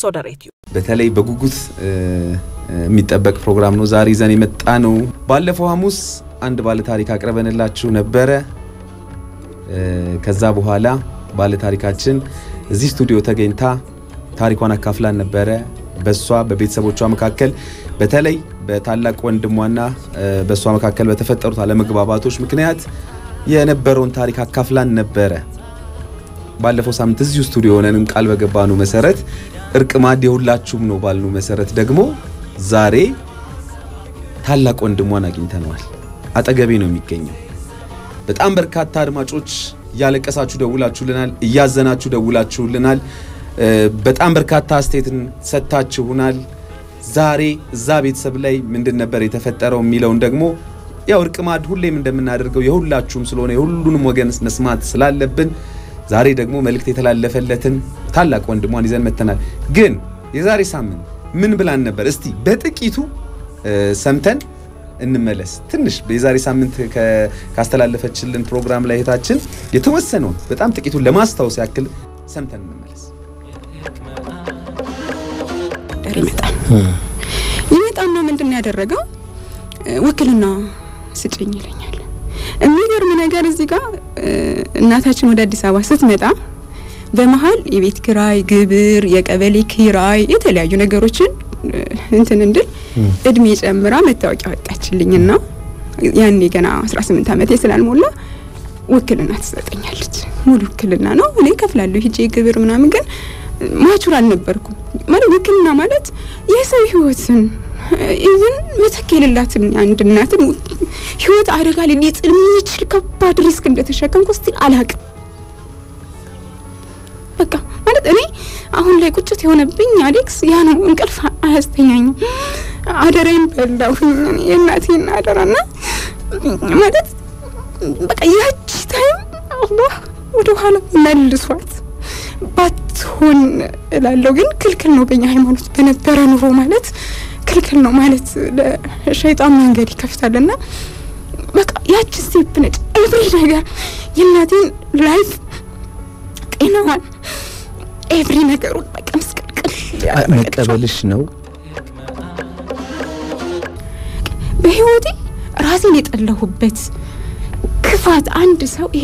ሶደሬትዩ በተለይ በጉጉት የሚጠበቅ ፕሮግራም ነው ዛሬ ይዘን የመጣ ነው። ባለፈው ሐሙስ አንድ ባለ ታሪክ አቅርበንላችሁ ነበረ። ከዛ በኋላ ባለ ታሪካችን እዚህ ስቱዲዮ ተገኝታ ታሪኳን አካፍላን ነበረ። በሷ በቤተሰቦቿ መካከል በተለይ በታላቅ ወንድሟና በእሷ መካከል በተፈጠሩት አለመግባባቶች ምክንያት የነበረውን ታሪክ አካፍላን ነበረ። ባለፈው ሳምንት እዚሁ ስቱዲዮ ሆነንም ቃል በገባኑ መሰረት እርቅ ማዕድ የሁላችሁም ነው ባልኑ መሰረት ደግሞ ዛሬ ታላቅ ወንድሟን አግኝተነዋል። አጠገቤ ነው የሚገኘው። በጣም በርካታ አድማጮች እያለቀሳችሁ ደውላችሁልናል፣ እያዘናችሁ ደውላችሁልናል። በጣም በርካታ አስተያየትን ሰጥታችሁናል። ዛሬ እዛ ቤተሰብ ላይ ምንድን ነበር የተፈጠረው የሚለውን ደግሞ ያው እርቅ ማዕድ ሁሌም እንደምናደርገው የሁላችሁም ስለሆነ የሁሉንም ወገን መስማት ስላለብን ዛሬ ደግሞ መልእክት የተላለፈለትን ታላቅ ወንድሟን ይዘን መተናል። ግን የዛሬ ሳምንት ምን ብላን ነበር? እስቲ በጥቂቱ ሰምተን እንመለስ። ትንሽ የዛሬ ሳምንት ካስተላለፈችልን ፕሮግራም ላይ እህታችን የተወሰነውን በጣም ጥቂቱን ለማስታወስ ያክል ሰምተን እንመለስ። ይመጣል ይመጣና ምንድን ነው ያደረገው? ውክልና ስጭኝ ይለኛል። የሚገርም ነገር እዚህ ጋር እናታችን ወደ አዲስ አበባ ስትመጣ በመሀል የቤት ኪራይ፣ ግብር፣ የቀበሌ ኪራይ የተለያዩ ነገሮችን እንትን እንድል እድሜ ጨምራ መታወቂያ ወጣችልኝና ያኔ ገና 18 ዓመቴ ስላልሞላ ውክልና ትሰጠኛለች። ሙሉ ውክልና ነው እኔ ከፍላለሁ ሂጄ ግብር ምናምን፣ ግን ማቹር አልነበርኩም። ማለት ውክልና ማለት የሰው ህይወትን ኢቭን መተክ የሌላትን አንድ እናትን ህይወት አደጋ ላይ ሊጥል የሚችል ከባድ ሪስክ እንደተሸከምኩ ስቲል አላቅም። በቃ ማለት እኔ አሁን ላይ ቁጭት የሆነብኝ አሌክስ ያ ነው። እንቅልፍ አያስተኛኝም። አደራዬን በላሁ የእናቴን አደራና ማለት በቃ ያቺ ታይም አላህ ወደ ኋላ መልሷት ባትሆን እላለሁ። ግን ክልክል ነው በእኛ ሃይማኖት በነበረ ኑሮ ማለት ክልክል ነው ማለት ለሸይጣን መንገድ ይከፍታልና በቃ ያቺ ስቴፕ ነች ኤቭሪ ነገር የእናቴን ላይፍ ጤናዋን ኤቭሪ ነገሩን በቃ ምስቅልቅል መቀበልሽ ነው በህይወቴ ራሴን የጠላሁበት ክፋት አንድ ሰው ይሄ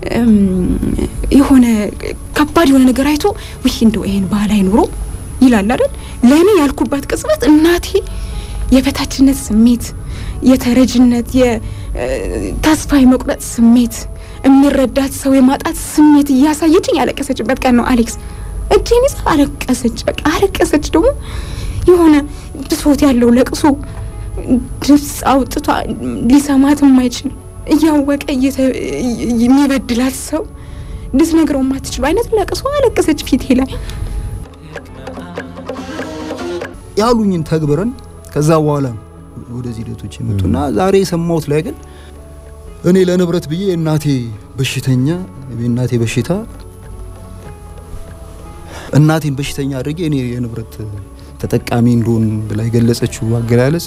የሆነ ከባድ የሆነ ነገር አይቶ ውይ እንደው ይሄን ባህል አይኖሮ ይላል አይደል? ለእኔ ያልኩባት ቅጽበት እናቴ የበታችነት ስሜት፣ የተረጅነት፣ የተስፋ የመቁረጥ ስሜት፣ የሚረዳት ሰው የማጣት ስሜት እያሳየችኝ ያለቀሰችበት ቀን ነው። አሌክስ እጄን ይዛ አለቀሰች። በቃ አለቀሰች። ደግሞ የሆነ ብሶት ያለው ለቅሶ ድምፅ አውጥቷ ሊሰማት የማይችል እያወቀ የሚበድላት ሰው ልትነግረው የማትችሉ አይነት ለቅሶ አለቀሰች ፊቴ ላይ። ያሉኝን ተግብረን ከዛ በኋላ ወደዚህ ሂደቶች የመጡና ዛሬ የሰማሁት ላይ ግን እኔ ለንብረት ብዬ እናቴ በሽተኛ የእናቴ በሽታ እናቴን በሽተኛ አድርጌ እኔ የንብረት ተጠቃሚ እንደሆን ብላ የገለጸችው አገላለጽ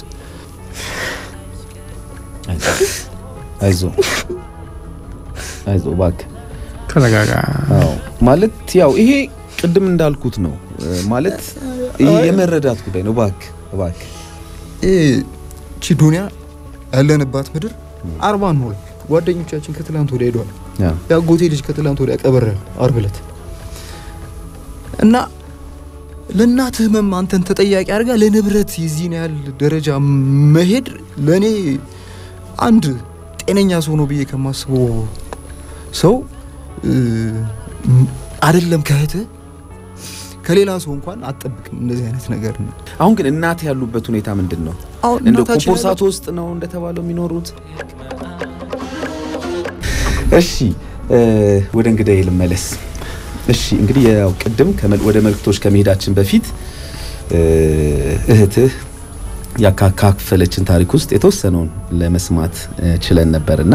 አይዞ አይዞ እባክህ ተረጋጋ። አዎ ማለት ያው ይሄ ቅድም እንዳልኩት ነው ማለት ይሄ የመረዳት ጉዳይ ነው። እባክህ እባክህ ቺ ዱንያ ያለንባት ምድር አርባ ነው። ጓደኞቻችን ከትላንት ወዲያ ሄደዋል። የአጎቴ ልጅ ከትላንት ወዲያ ቀበረል አርብ ዕለት እና ለእናት ህመም አንተን ተጠያቂ አድርጋ ለንብረት የዚህን ያህል ደረጃ መሄድ ለእኔ አንድ ጤነኛ ሰው ነው ብዬ ከማስበው ሰው አይደለም ከእህትህ ከሌላ ሰው እንኳን አትጠብቅም እንደዚህ አይነት ነገር ነው። አሁን ግን እናት ያሉበት ሁኔታ ምንድን ነው? አሁን እንደ እናታችን ኮምፖርሳቶ ውስጥ ነው እንደተባለው የሚኖሩት? እሺ ወደ እንግዳዬ ልመለስ። እሺ እንግዲህ ያው ቅድም ከመል- ወደ መልክቶች ከመሄዳችን በፊት እህትህ ያካፈለችን ታሪክ ውስጥ የተወሰነውን ለመስማት ችለን ነበርና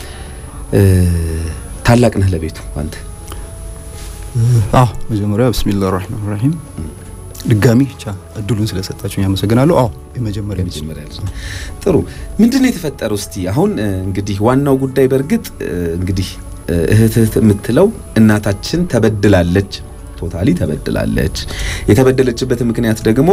ታላቅ ነህ ለቤቱ አንተ። አዎ መጀመሪያ ብስሚላህ ራህማን ራሂም ድጋሚ ብቻ እድሉን ስለሰጣችሁ ያመሰግናለሁ። አዎ የመጀመሪያ ልጅ የመጀመሪያ ልጅ ነው። ጥሩ ምንድን ነው የተፈጠረው? እስቲ አሁን እ, እንግዲህ ዋናው ጉዳይ በእርግጥ እ, እንግዲህ እ, እህትህ የምትለው እናታችን ተበድላለች ቶታሊ ተበድላለች። የተበደለችበት ምክንያት ደግሞ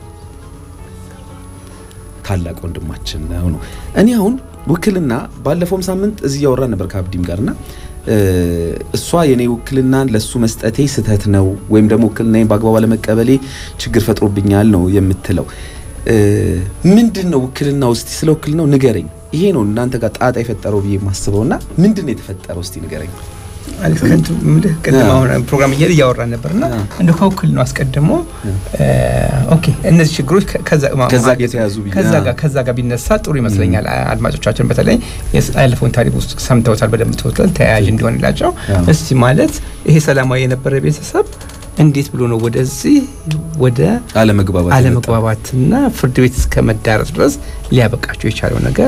ታላቅ ወንድማችን ነው ነው። እኔ አሁን ውክልና ባለፈውም ሳምንት እዚህ እያወራን ነበር ከአብዲም ጋርና እሷ የኔ ውክልናን ለሱ መስጠቴ ስህተት ነው ወይም ደግሞ ውክልናዬን በአግባቡ አለመቀበሌ ችግር ፈጥሮብኛል ነው የምትለው። ምንድን ነው ውክልና ውስጥ ስለ ውክልናው ንገረኝ። ይሄ ነው እናንተ ጋር ጣጣ የፈጠረው ብዬ የማስበውና ምንድን ነው የተፈጠረው እስቲ ንገረኝ። አሌክስ ከንቱ ምልህ ቅድም አሁን ፕሮግራም እያለ እያወራን ነበርና እንደ ከውክል ነው አስቀድሞ ኦኬ እነዚህ ችግሮች ከዛ ከዛ ጋር የተያዙ ብዬ ከዛ ጋር ከዛ ጋር ቢነሳ ጥሩ ይመስለኛል። አድማጮቻችን በተለይ ያለፈውን ታሪክ ውስጥ ሰምተውታል በደንብ ተወጥቷል፣ ተያያዥ እንዲሆንላቸው እስቲ ማለት ይሄ ሰላማዊ የነበረ ቤተሰብ እንዴት ብሎ ነው ወደዚህ ወደ አለመግባባት አለመግባባትና ፍርድ ቤት እስከ መዳረስ ድረስ ሊያበቃቸው የቻለው ነገር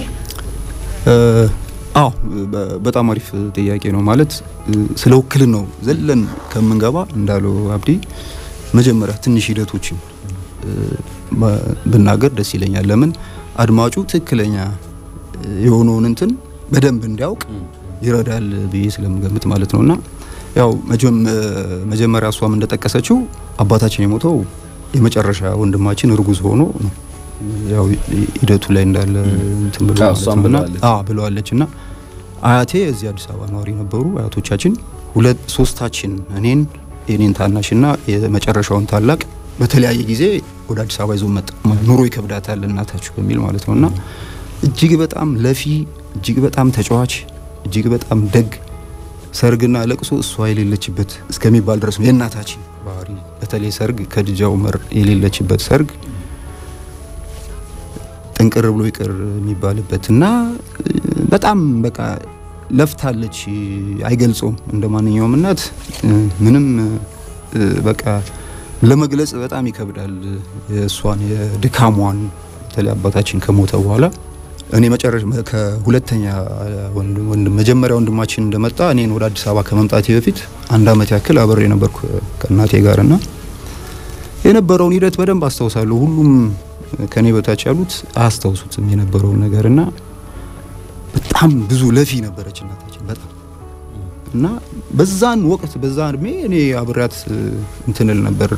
አዎ በጣም አሪፍ ጥያቄ ነው። ማለት ስለ ውክልን ነው ዘለን ከምንገባ እንዳለው አብዲ መጀመሪያ ትንሽ ሂደቶችን ብናገር ደስ ይለኛል። ለምን አድማጩ ትክክለኛ የሆነውን እንትን በደንብ እንዲያውቅ ይረዳል ብዬ ስለምገምት ማለት ነውና ያው መጀመሪያ እሷም እንደጠቀሰችው አባታችን የሞተው የመጨረሻ ወንድማችን እርጉዝ ሆኖ ነው። ያው ሂደቱ ላይ እንዳለ እንትን ብሎ ብለዋለች እና አያቴ እዚህ አዲስ አበባ ነዋሪ ነበሩ። አያቶቻችን ሁለት ሶስታችን እኔን የኔን ታናሽና የመጨረሻውን ታላቅ በተለያየ ጊዜ ወደ አዲስ አበባ ይዞ መጣ። ኑሮ ይከብዳታል እናታችሁ በሚል ማለት ነው እና እጅግ በጣም ለፊ፣ እጅግ በጣም ተጫዋች፣ እጅግ በጣም ደግ ሰርግና ለቅሶ እሷ የሌለችበት እስከሚባል ድረስ ነው የእናታችን ባህሪ። በተለይ ሰርግ ከድጃ ኡመር የሌለችበት ሰርግ ጥንቅር ብሎ ይቅር የሚባልበት እና በጣም በቃ ለፍታለች፣ አይገልጸውም። እንደ ማንኛውም እናት ምንም በቃ ለመግለጽ በጣም ይከብዳል የእሷን የድካሟን። በተለይ አባታችን ከሞተ በኋላ እኔ መጨረሻ ከሁለተኛ ወንድም መጀመሪያ ወንድማችን እንደመጣ እኔን ወደ አዲስ አበባ ከመምጣቴ በፊት አንድ አመት ያክል አብሬ ነበርኩ ከእናቴ ጋር እና የነበረውን ሂደት በደንብ አስታውሳለሁ። ሁሉም ከኔ በታች ያሉት አያስታውሱትም የነበረውን ነገር እና በጣም ብዙ ለፊ ነበረች እናታችን በጣም እና በዛን ወቅት በዛ እድሜ እኔ አብሬያት እንትንል ነበር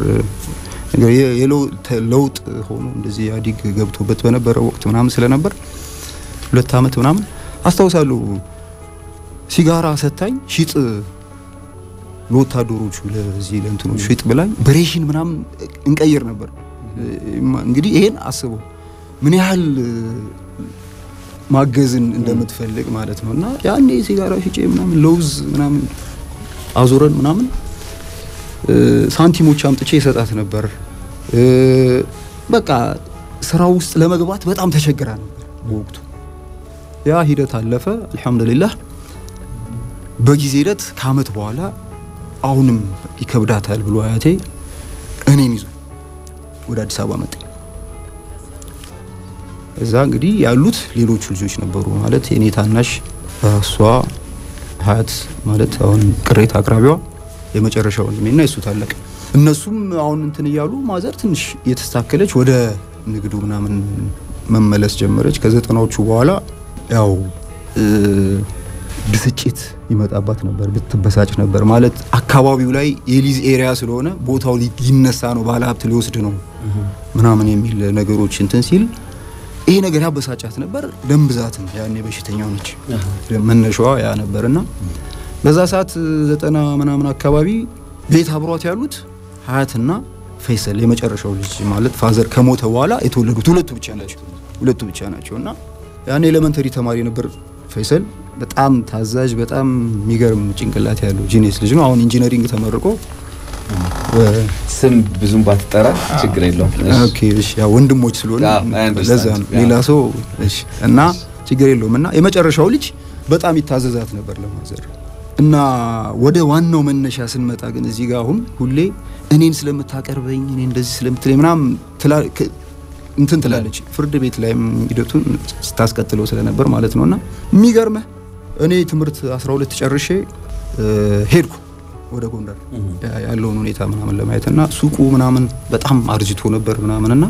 ለውጥ ሆኖ እንደዚህ ኢህአዴግ ገብቶበት በነበረ ወቅት ምናምን ስለነበር ሁለት አመት ምናምን አስታውሳለሁ። ሲጋራ ሰታኝ ሽጥ ለወታደሮቹ ለዚህ ለእንትኖቹ ሽጥ ብላኝ በሬሽን ምናምን እንቀይር ነበር። እንግዲህ ይሄን አስበው ምን ያህል ማገዝን እንደምትፈልግ ማለት ነው። እና ያኔ ሲጋራ ሽጬ ምናምን ለውዝ ምናምን አዙረን ምናምን ሳንቲሞች አምጥቼ ይሰጣት ነበር። በቃ ስራ ውስጥ ለመግባት በጣም ተቸግራ ነበር በወቅቱ። ያ ሂደት አለፈ፣ አልሐምዱሊላህ። በጊዜ ሂደት ከአመት በኋላ አሁንም ይከብዳታል ብሎ አያቴ እኔን ይዞ ወደ አዲስ አበባ መጣ። እዛ እንግዲህ ያሉት ሌሎቹ ልጆች ነበሩ ማለት የኔ ታናሽ እሷ ሀያት ማለት አሁን ቅሬታ አቅራቢዋ የመጨረሻ ወንድሜና የሱ ታላቅ እነሱም አሁን እንትን እያሉ ማዘር ትንሽ የተስተካከለች ወደ ንግዱ ምናምን መመለስ ጀመረች። ከዘጠናዎቹ በኋላ ያው ብስጭት ይመጣባት ነበር፣ ብትበሳጭ ነበር ማለት አካባቢው ላይ የሊዝ ኤሪያ ስለሆነ ቦታው ሊነሳ ነው፣ ባለሀብት ሊወስድ ነው ምናምን የሚል ነገሮች እንትን ሲል ይሄ ነገር ያበሳጫት ነበር። ደም ብዛትም ያኔ በሽተኛ ነች፣ መነሻዋ ያ ነበር እና በዛ ሰዓት ዘጠና ምናምን አካባቢ ቤት አብሯት ያሉት ሀያትና ፈይሰል የመጨረሻው ልጅ ማለት ፋዘር ከሞተ በኋላ የተወለዱት ሁለቱ ብቻ ናቸው ሁለቱ ብቻ ናቸው እና ያኔ ኤሌመንተሪ ተማሪ ነበር ፈይሰል። በጣም ታዛዥ፣ በጣም የሚገርም ጭንቅላት ያለው ጂኔስ ልጅ ነው። አሁን ኢንጂነሪንግ ተመርቆ ስም ብዙም ባትጠራ ችግር የለውም። ኦኬ እሺ፣ ያው ወንድሞች ስለሆነ ለዛ ነው ሌላ ሰው እሺ። እና ችግር የለውም እና የመጨረሻው ልጅ በጣም ይታዘዛት ነበር ለማዘር እና ወደ ዋናው መነሻ ስንመጣ ግን እዚህ ጋር አሁን ሁሌ እኔን ስለምታቀርበኝ እኔ እንደዚህ ስለምትለኝ ምናምን እንትን ትላለች። ፍርድ ቤት ላይም ሂደቱን ስታስቀጥለው ስለነበር ማለት ነውና የሚገርመህ እኔ ትምህርት 12 ጨርሼ ሄድኩ ወደ ጎንደር ያለውን ሁኔታ ምናምን ለማየት እና ሱቁ ምናምን በጣም አርጅቶ ነበር ምናምንና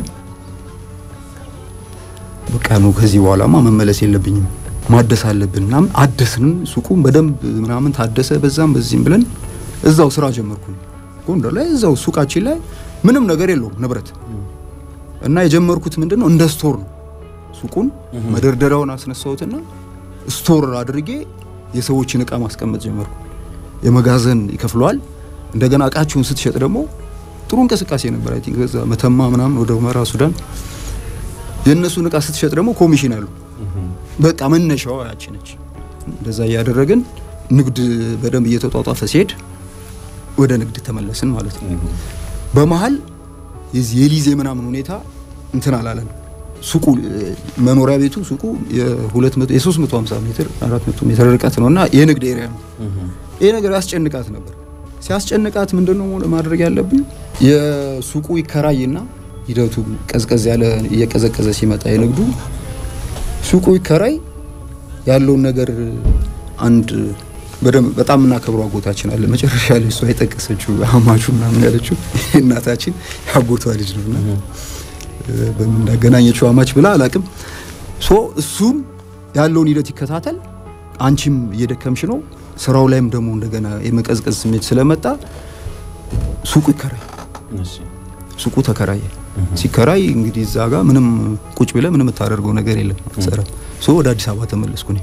በቃ ነው ከዚህ በኋላማ መመለስ የለብኝም ማደስ አለብን ምናምን አደስን። ሱቁም በደንብ ምናምን ታደሰ። በዛም በዚህም ብለን እዛው ስራ ጀመርኩ። ጎንደር ላይ እዛው ሱቃችን ላይ ምንም ነገር የለውም ንብረት እና የጀመርኩት ምንድነው እንደ ስቶር ነው። ሱቁን መደርደሪያውን አስነሳሁትና ስቶር አድርጌ የሰዎችን እቃ ማስቀመጥ ጀመርኩ። የመጋዘን ይከፍለዋል። እንደገና እቃችሁን ስትሸጥ ደግሞ ጥሩ እንቅስቃሴ ነበር። አይ ቲንክ በዛ መተማ ምናምን ወደ ሁመራ ሱዳን የእነሱን እቃ ስትሸጥ ደግሞ ኮሚሽን አሉ። በቃ መነሻዋ ያቺ ነች። እንደዛ እያደረግን ንግድ በደንብ እየተጧጧፈ ሲሄድ ወደ ንግድ ተመለስን ማለት ነው። በመሀል የዚህ የሊዜ ምናምን ሁኔታ እንትን አላለን። ሱቁ መኖሪያ ቤቱ ሱቁ የ200 የ350 ሜትር 400 ሜትር ርቀት ነው እና የንግድ ኤሪያ ነው። ይሄ ነገር ያስጨንቃት ነበር። ሲያስጨንቃት ምንድነው ማድረግ ያለብን? የሱቁ ይከራይና ሂደቱ ቀዝቀዝ ያለ እየቀዘቀዘ ሲመጣ የንግዱ ሱቁ ይከራይ ያለውን ነገር አንድ በደንብ በጣም የምናከብረው አጎታችን አለ። መጨረሻ ላይ እሷ የጠቀሰችው አማቹ ምናምን ያለችው እናታችን ያጎቷ ልጅ ነውና በምን እንዳገናኘችው አማች ብላ አላቅም። ሶ እሱም ያለውን ሂደት ይከታተል፣ አንቺም እየደከምሽ ነው። ስራው ላይም ደግሞ እንደገና የመቀዝቀዝ ስሜት ስለመጣ ሱቁ ይከራይ። ሱቁ ተከራየ። ሲከራይ እንግዲህ እዛ ጋር ምንም ቁጭ ብለ ምንም የምታደርገው ነገር የለም። ሰራ ሶ ወደ አዲስ አበባ ተመለስኩ እኔ።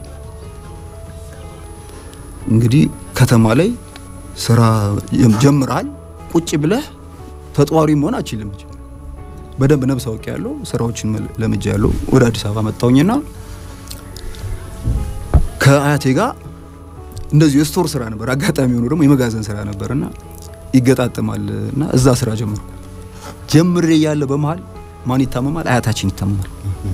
እንግዲህ ከተማ ላይ ስራ ጀምራል። ቁጭ ብለህ ተጧሪ መሆን አችልም። በደንብ ነብስ አውቄ ያለው ስራዎችን ለምጃ ያለው ወደ አዲስ አበባ መጣውኝና ከአያቴ ጋር እንደዚሁ የስቶር ስራ ነበር። አጋጣሚ ሆኖ ደግሞ የመጋዘን ስራ ነበርና ይገጣጠማል እና እዛ ስራ ጀመርኩ። ጀምሬ እያለ በመሀል ማን ይታመማል? አያታችን ይታመማል።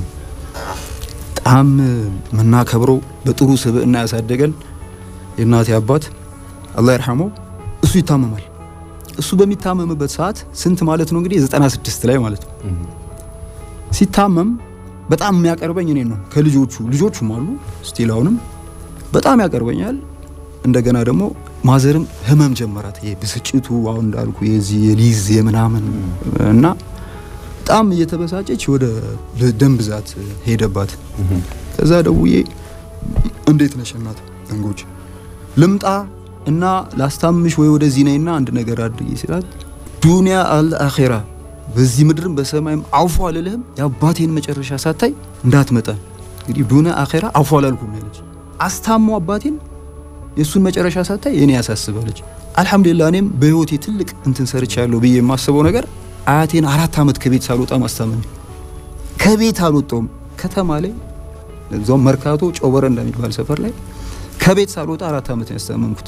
በጣም ምናከብረው በጥሩ ስብዕና ያሳደገን የእናቴ አባት አላህ ይርሐመው እሱ ይታመማል። እሱ በሚታመምበት ሰዓት ስንት ማለት ነው እንግዲህ 96 ላይ ማለት ነው። ሲታመም በጣም የሚያቀርበኝ እኔ ነው ከልጆቹ ልጆቹም አሉ ስቲል አሁንም በጣም ያቀርበኛል። እንደገና ደግሞ ማዘርም ህመም ጀመራት። ይሄ ብስጭቱ አሁን እንዳልኩ የዚህ የሊዝ የምናምን እና በጣም እየተበሳጨች ወደ ደም ብዛት ሄደባት። ከዛ ደውዬ እንዴት ነሽ እናት እንጎች ልምጣ እና ላስታምሽ ወይ ወደዚህ ነይና አንድ ነገር አድርጊ ሲላት ዱንያ አልአኺራ በዚህ ምድርም በሰማይም አውፎ አልልህም የአባቴን መጨረሻ ሳታይ እንዳትመጣ። እንግዲህ ዱንያ አኺራ አውፎ አላልኩም ያለች አስታሞ አባቴን የእሱን መጨረሻ ሳታይ እኔ ያሳስባለች። አልሐምዱሊላህ እኔም በህይወቴ ትልቅ እንትን ሰርቻለሁ ብዬ የማስበው ነገር አያቴን አራት ዓመት ከቤት ሳልወጣ ማስታመም። ከቤት አልወጣውም። ከተማ ላይ እዛውም መርካቶ ጨወረ እንደሚባል ሰፈር ላይ ከቤት ሳልወጣ አራት ዓመት ያስታመምኩት።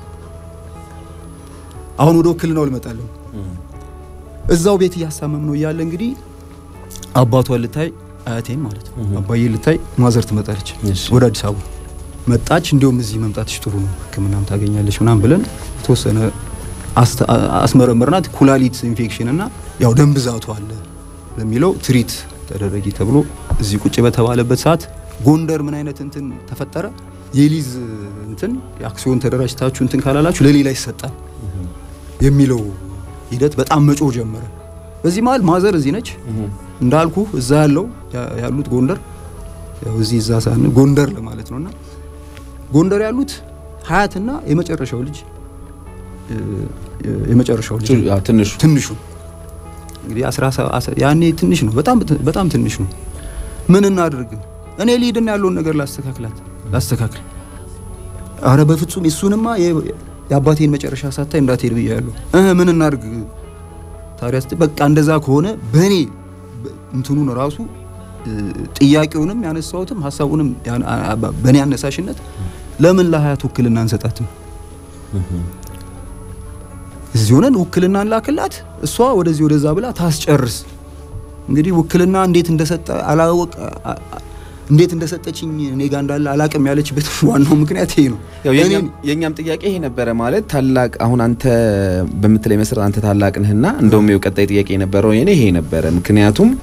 አሁን ወደ ውክልናው ልመጣለሁ። እዛው ቤት እያስታመም ነው እያለ እንግዲህ አባቷን ልታይ አያቴን ማለት ነው አባዬ ልታይ ማዘር ትመጣለች ወደ አዲስ አበባ መጣች። እንዲሁም እዚህ መምጣትሽ ጥሩ ነው ሕክምናም ታገኛለች ምናምን ብለን የተወሰነ አስመረመርናት። ኩላሊት ኢንፌክሽን እና ያው ደም ብዛቱ አለ ለሚለው ትሪት ተደረጊ ተብሎ እዚህ ቁጭ በተባለበት ሰዓት ጎንደር ምን አይነት እንትን ተፈጠረ? የሊዝ እንትን የአክሲዮን ተደራጅታችሁ እንትን ካላላችሁ ለሌላ ይሰጣል የሚለው ሂደት በጣም መጮህ ጀመረ። በዚህ መሀል ማዘር እዚህ ነች እንዳልኩ እዛ ያለው ያሉት ጎንደር ያው እዚህ እዛ ሳን ጎንደር ለማለት ነውና ጎንደር ያሉት ሀያትና የመጨረሻው ልጅ የመጨረሻው ልጅ ትንሹ ትንሹ እንግዲህ ያኔ ትንሽ ነው፣ በጣም በጣም ትንሽ ነው። ምን እናድርግ? እኔ ሊድና ያለውን ነገር ላስተካክላት ላስተካክል። አረ በፍጹም እሱንማ የአባቴን መጨረሻ ሳታይ እንዳትሄድ ብያለሁ። እህ ምን እናድርግ ታዲያ? በቃ እንደዛ ከሆነ በእኔ እንትኑን ራሱ ጥያቄውንም ያነሳሁትም ሀሳቡንም በእኔ አነሳሽነት ለምን ለሀያት ውክልና አንሰጣትም? እዚህ ሆነን ውክልና እንላክላት፣ እሷ ወደዚህ ወደዛ ብላ ታስጨርስ። እንግዲህ ውክልና እንዴት እንደሰጠ አላወቅ እንዴት እንደሰጠችኝ እኔ ጋር እንዳለ አላቅም ያለችበት ዋናው ምክንያት ይሄ ነው። የእኛም ጥያቄ ይሄ ነበረ። ማለት ታላቅ አሁን አንተ በምትለይ መሰረት አንተ ታላቅ ነህና እንደውም ቀጣይ ጥያቄ የነበረው የኔ ይሄ ነበረ። ምክንያቱም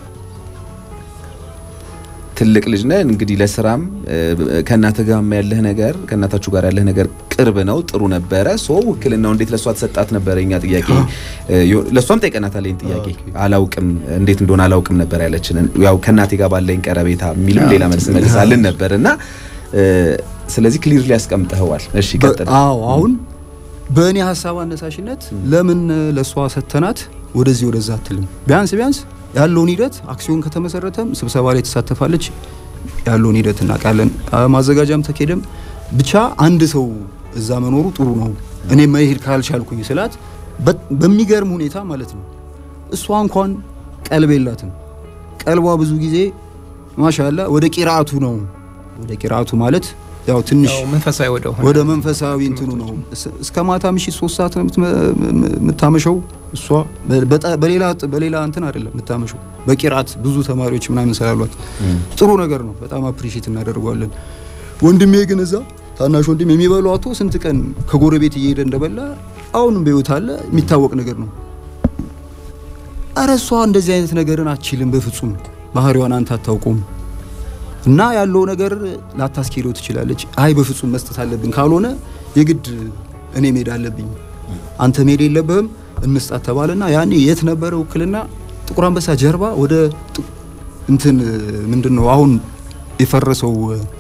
ትልቅ ልጅ ነህ እንግዲህ ለስራም ከእናትህ ጋር ያለህ ነገር ከእናታችሁ ጋር ያለህ ነገር ቅርብ ነው፣ ጥሩ ነበረ። ሶ ውክልናው እንዴት ለእሷ ተሰጣት ነበረ የኛ ጥያቄ። ለእሷም ጠይቀናታል ይህን ጥያቄ። አላውቅም እንዴት እንደሆነ አላውቅም ነበር ያለችን። ያው ከእናቴ ጋር ባለኝ ቀረቤታ የሚልም ሌላ መልስ መልሳልን ነበር እና ስለዚህ ክሊርሊ ያስቀምጠኸዋል። እሺ ቀጥል። አዎ አሁን በእኔ ሀሳብ አነሳሽነት ለምን ለእሷ ሰተናት ወደዚህ ወደዛ አትልም? ቢያንስ ቢያንስ ያለውን ሂደት አክሲዮን ከተመሰረተም ስብሰባ ላይ ትሳተፋለች። ያለውን ሂደት እናውቃለን። ማዘጋጃም ተኬደም ብቻ አንድ ሰው እዛ መኖሩ ጥሩ ነው። እኔ መሄድ ካልቻልኩኝ ስላት በሚገርም ሁኔታ ማለት ነው እሷ እንኳን ቀልብ የላትም። ቀልቧ ብዙ ጊዜ ማሻላ ወደ ቂራአቱ ነው። ወደ ቂራአቱ ማለት ያው ትንሽ መንፈሳዊ ወደ ሆነ ወደ መንፈሳዊ እንትኑ ነው። እስከ ማታ ምሽት ሶስት ሰዓት ነው የምታመሸው እሷ። በሌላ በሌላ እንትን አይደለም የምታመሸው፣ በቂራአት ብዙ ተማሪዎች ምናምን ስላሏት ጥሩ ነገር ነው። በጣም አፕሪሺየት እናደርገዋለን። ወንድሜ ግን እዛ ታናሽ ወንድም የሚበላው አቶ ስንት ቀን ከጎረቤት እየሄደ እንደበላ አሁንም በህይወት አለ የሚታወቅ ነገር ነው። አረ እሷ እንደዚህ አይነት ነገርን አችልም በፍጹም ባህሪዋን አንተ አታውቁም። እና ያለው ነገር ላታስኬደው ትችላለች። አይ በፍጹም መስጠት አለብን ካልሆነ የግድ እኔ መሄድ አለብኝ አንተ መሄድ የለብህም እንስጣት ተባለና ያኔ የት ነበረ ውክልና ጥቁር አንበሳ ጀርባ ወደ እንትን ምንድን ነው አሁን የፈረሰው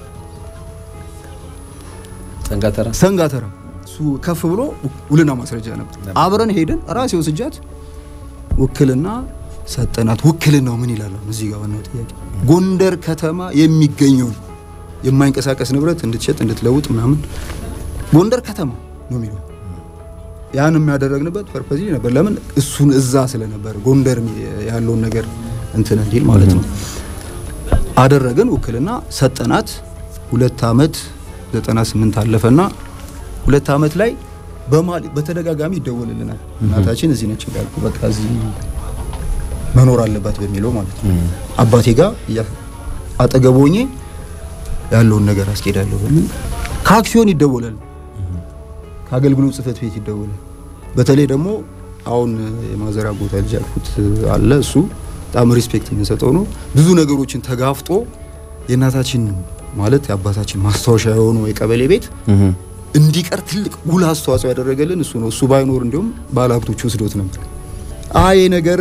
ሰንጋተራ ሰንጋተራ እሱ ከፍ ብሎ ውልና ማስረጃ ነበር። አብረን ሄደን ራሴ ወስጃት ውክልና ሰጠናት። ውክልናው ምን ይላል? እዚህ ጋር ዋናው ጥያቄ ጎንደር ከተማ የሚገኘውን የማይንቀሳቀስ ንብረት እንድትሸጥ እንድትለውጥ ምናምን ጎንደር ከተማ ነው የሚለው። ያን የሚያደረግንበት ፐርፐዝ ነበር። ለምን እሱን እዛ ስለነበር ጎንደር ያለውን ነገር እንትን እንዲል ማለት ነው። አደረግን፣ ውክልና ሰጠናት። ሁለት አመት 98 አለፈና ሁለት አመት ላይ በማል በተደጋጋሚ ይደወልልናል። እናታችን እዚህ ነች እንዳልኩ በቃ እዚህ መኖር አለባት በሚለው ማለት ነው። አባቴ ጋር አጠገብ ሆኜ ያለውን ነገር አስኬዳለሁ በሚል ከአክሲዮን ይደወላል፣ ከአገልግሎት ጽህፈት ቤት ይደወላል። በተለይ ደግሞ አሁን የማዘራ ቦታ ልጅ ያልኩት አለ። እሱ በጣም ሪስፔክት የምንሰጠው ነው። ብዙ ነገሮችን ተጋፍጦ የእናታችን ማለት የአባታችን ማስታወሻ የሆነው የቀበሌ ቤት እንዲቀር ትልቅ ጉልህ አስተዋጽኦ ያደረገልን እሱ ነው። እሱ ባይኖር እንዲሁም ባለሀብቶች ወስዶት ነበር። አይ ነገር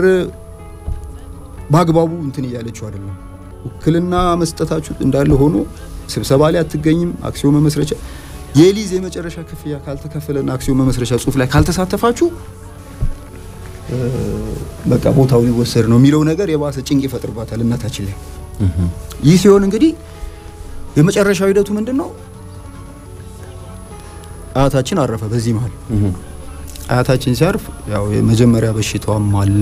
በአግባቡ እንትን እያለችው አይደለም። ውክልና መስጠታችሁ እንዳለ ሆኖ ስብሰባ ላይ አትገኝም። አክሲዮን መመስረቻ የሊዝ የመጨረሻ ክፍያ ካልተከፈለና አክሲዮን መመስረቻ ጽሁፍ ላይ ካልተሳተፋችሁ በቃ ቦታው ሊወሰድ ነው የሚለው ነገር የባሰ ጭንቅ ይፈጥርባታል እናታችን ላይ። ይህ ሲሆን እንግዲህ የመጨረሻው ሂደቱ ምንድን ነው? አያታችን አረፈ። በዚህ መሀል አያታችን ሲያርፍ ያው የመጀመሪያ በሽታዋም አለ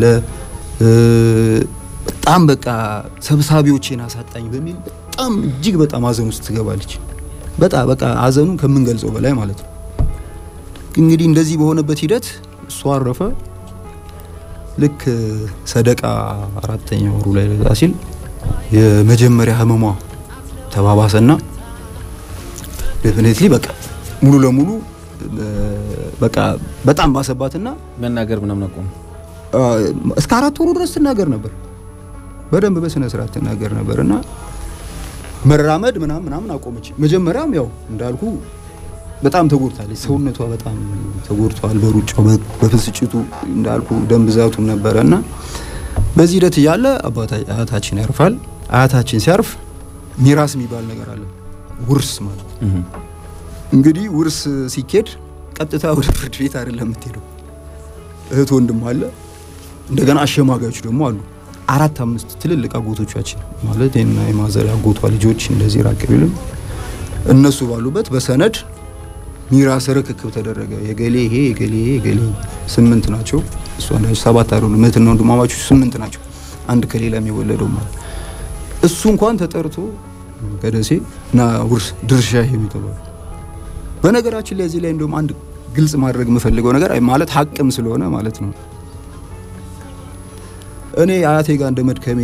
በጣም በቃ ሰብሳቢዎቼን አሳጣኝ በሚል በጣም እጅግ በጣም ሀዘን ውስጥ ትገባለች። በጣም በቃ ሀዘኑን ከምንገልጸው በላይ ማለት ነው። እንግዲህ እንደዚህ በሆነበት ሂደት እሱ አረፈ። ልክ ሰደቃ አራተኛ ወሩ ላይ ለዛ ሲል የመጀመሪያ ህመሟ ተባባሰና ዴፊኔትሊ በቃ ሙሉ ለሙሉ በቃ በጣም ባሰባትና መናገር ምናምን አቆሙ። እስከ አራት ወሩ ድረስ ትናገር ነበር። በደንብ በስነ ስርዓት ትናገር ነበር እና መራመድ ምናምን ምናምን አቆመች። መጀመሪያም ያው እንዳልኩ በጣም ተጎድታለች። ሰውነቷ በጣም ተጎድቷል። በሩጫው በፍስጭቱ እንዳልኩ ደም ብዛቱም ነበረ እና በዚህ ሂደት እያለ አያታችን ያርፋል። አያታችን ሲያርፍ ሚራስ የሚባል ነገር አለ፣ ውርስ ማለት እንግዲህ ውርስ ሲኬድ ቀጥታ ወደ ፍርድ ቤት አይደለም የምትሄደው። እህት ወንድም አለ፣ እንደገና አሸማጋዮች ደግሞ አሉ። አራት አምስት ትልልቅ አጎቶቻችን ማለት እና የማዘር አጎቷ ልጆች እንደዚህ ራቅ ቢልም እነሱ ባሉበት በሰነድ ሚራስ ርክክብ ተደረገ። የገሌ ይሄ የገሌ ይሄ የገሌ ስምንት ናቸው። እሷ እንዳለች ሰባት አይደሉም። እህትና ወንድማማቾች ስምንት ናቸው። አንድ ከሌላ የሚወለደው ማለት እሱ እንኳን ተጠርቶ ከደሴ እና ውርስ ድርሻ ይሄ የሚተባሉ በነገራችን ላይ እዚህ ላይ እንደውም አንድ ግልጽ ማድረግ የምፈልገው ነገር ማለት ሀቅም ስለሆነ ማለት ነው እኔ አያቴ ጋር እንደ መድከሜ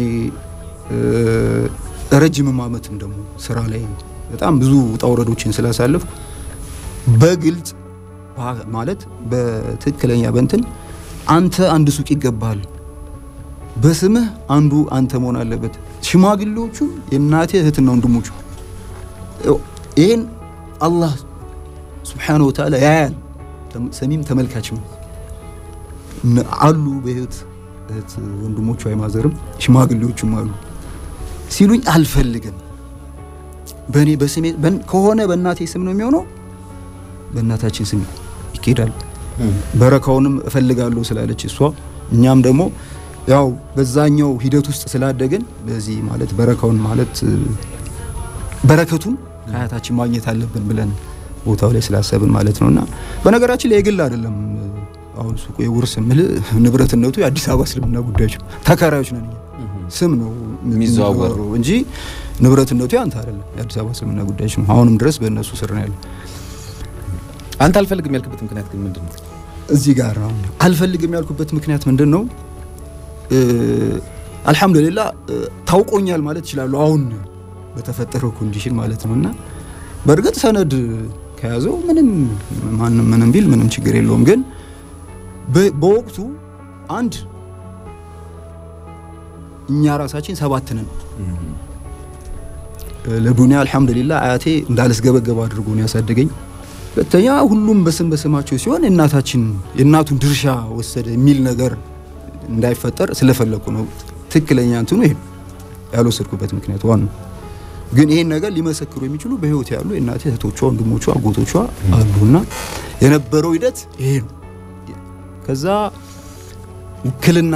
ረጅምም ዓመትም ደግሞ ስራ ላይ በጣም ብዙ ውጣ ውረዶችን ስላሳለፍኩ በግልጽ ማለት በትክክለኛ በንትን አንተ አንድ ሱቅ ይገባል፣ በስምህ አንዱ አንተ መሆን አለበት። ሽማግሌዎቹም የእናቴ እህትና ወንድሞቹ ይህን አላህ ስብሓነሁ ወተዓላ ያያል። ሰሚም ተመልካችም አሉ በህይወት እህት ወንድሞቹ አይማዘርም ሽማግሌዎቹም አሉ ሲሉኝ አልፈልግም። በእኔ በስሜ ከሆነ በእናቴ ስም ነው የሚሆነው፣ በእናታችን ስም ይኬዳል። በረካውንም እፈልጋለሁ ስላለች እሷ እኛም ደግሞ ያው በዛኛው ሂደት ውስጥ ስላደግን በዚህ ማለት በረካውን ማለት እ፣ በረከቱን ከአያታችን ማግኘት አለብን ብለን ቦታው ላይ ስላሰብን ማለት ነውና በነገራችን ላይ የግል አይደለም እ፣ አሁን ሱቁ የውርስ ምልህ ንብረትነቱ የአዲስ አበባ እስልምና ጉዳዮች ነው። ተከራዮች ነን እኛ። ስም ነው የሚዘዋወረው እንጂ ንብረትነቱ ያንተ አይደለም። የአዲስ አበባ እስልምና ጉዳዮች ነው። አሁንም ድረስ በእነሱ ስር ነው ያለው። አንተ አልፈልግም ያልክበት ምክንያት ግን ምንድን ነው? እዚህ ጋር ነው አልፈልግም ያልኩበት ምክንያት ምንድን ነው? እ፣ አልሐምዱሊላህ እ፣ ታውቆኛል ማለት ይችላሉ። አሁን በተፈጠረው ኮንዲሽን ማለት ነው እና በእርግጥ ሰነድ ከያዘው ምንም ማንም ምንም ቢል ምንም ችግር የለውም። ግን በ- በወቅቱ አንድ እኛ ራሳችን ሰባት ነን። ለዱንያ አልሐምዱሊላህ አያቴ እንዳልስገበገብ አድርጎ ነው ያሳደገኝ። ሁለተኛ ሁሉም በስም በስማቸው ሲሆን የእናታችን የእናቱን ድርሻ ወሰደ የሚል ነገር እንዳይፈጠር ስለፈለኩ ነው። ትክክለኛ እንትኑ ይሄ ነው ያልወሰድኩበት ምክንያት ዋናው። ግን ይሄን ነገር ሊመሰክሩ የሚችሉ በህይወት ያሉ የእናቴ እህቶቿ፣ ወንድሞቿ፣ አጎቶቿ አሉና የነበረው ሂደት ይሄ ነው። ከዛ ውክልና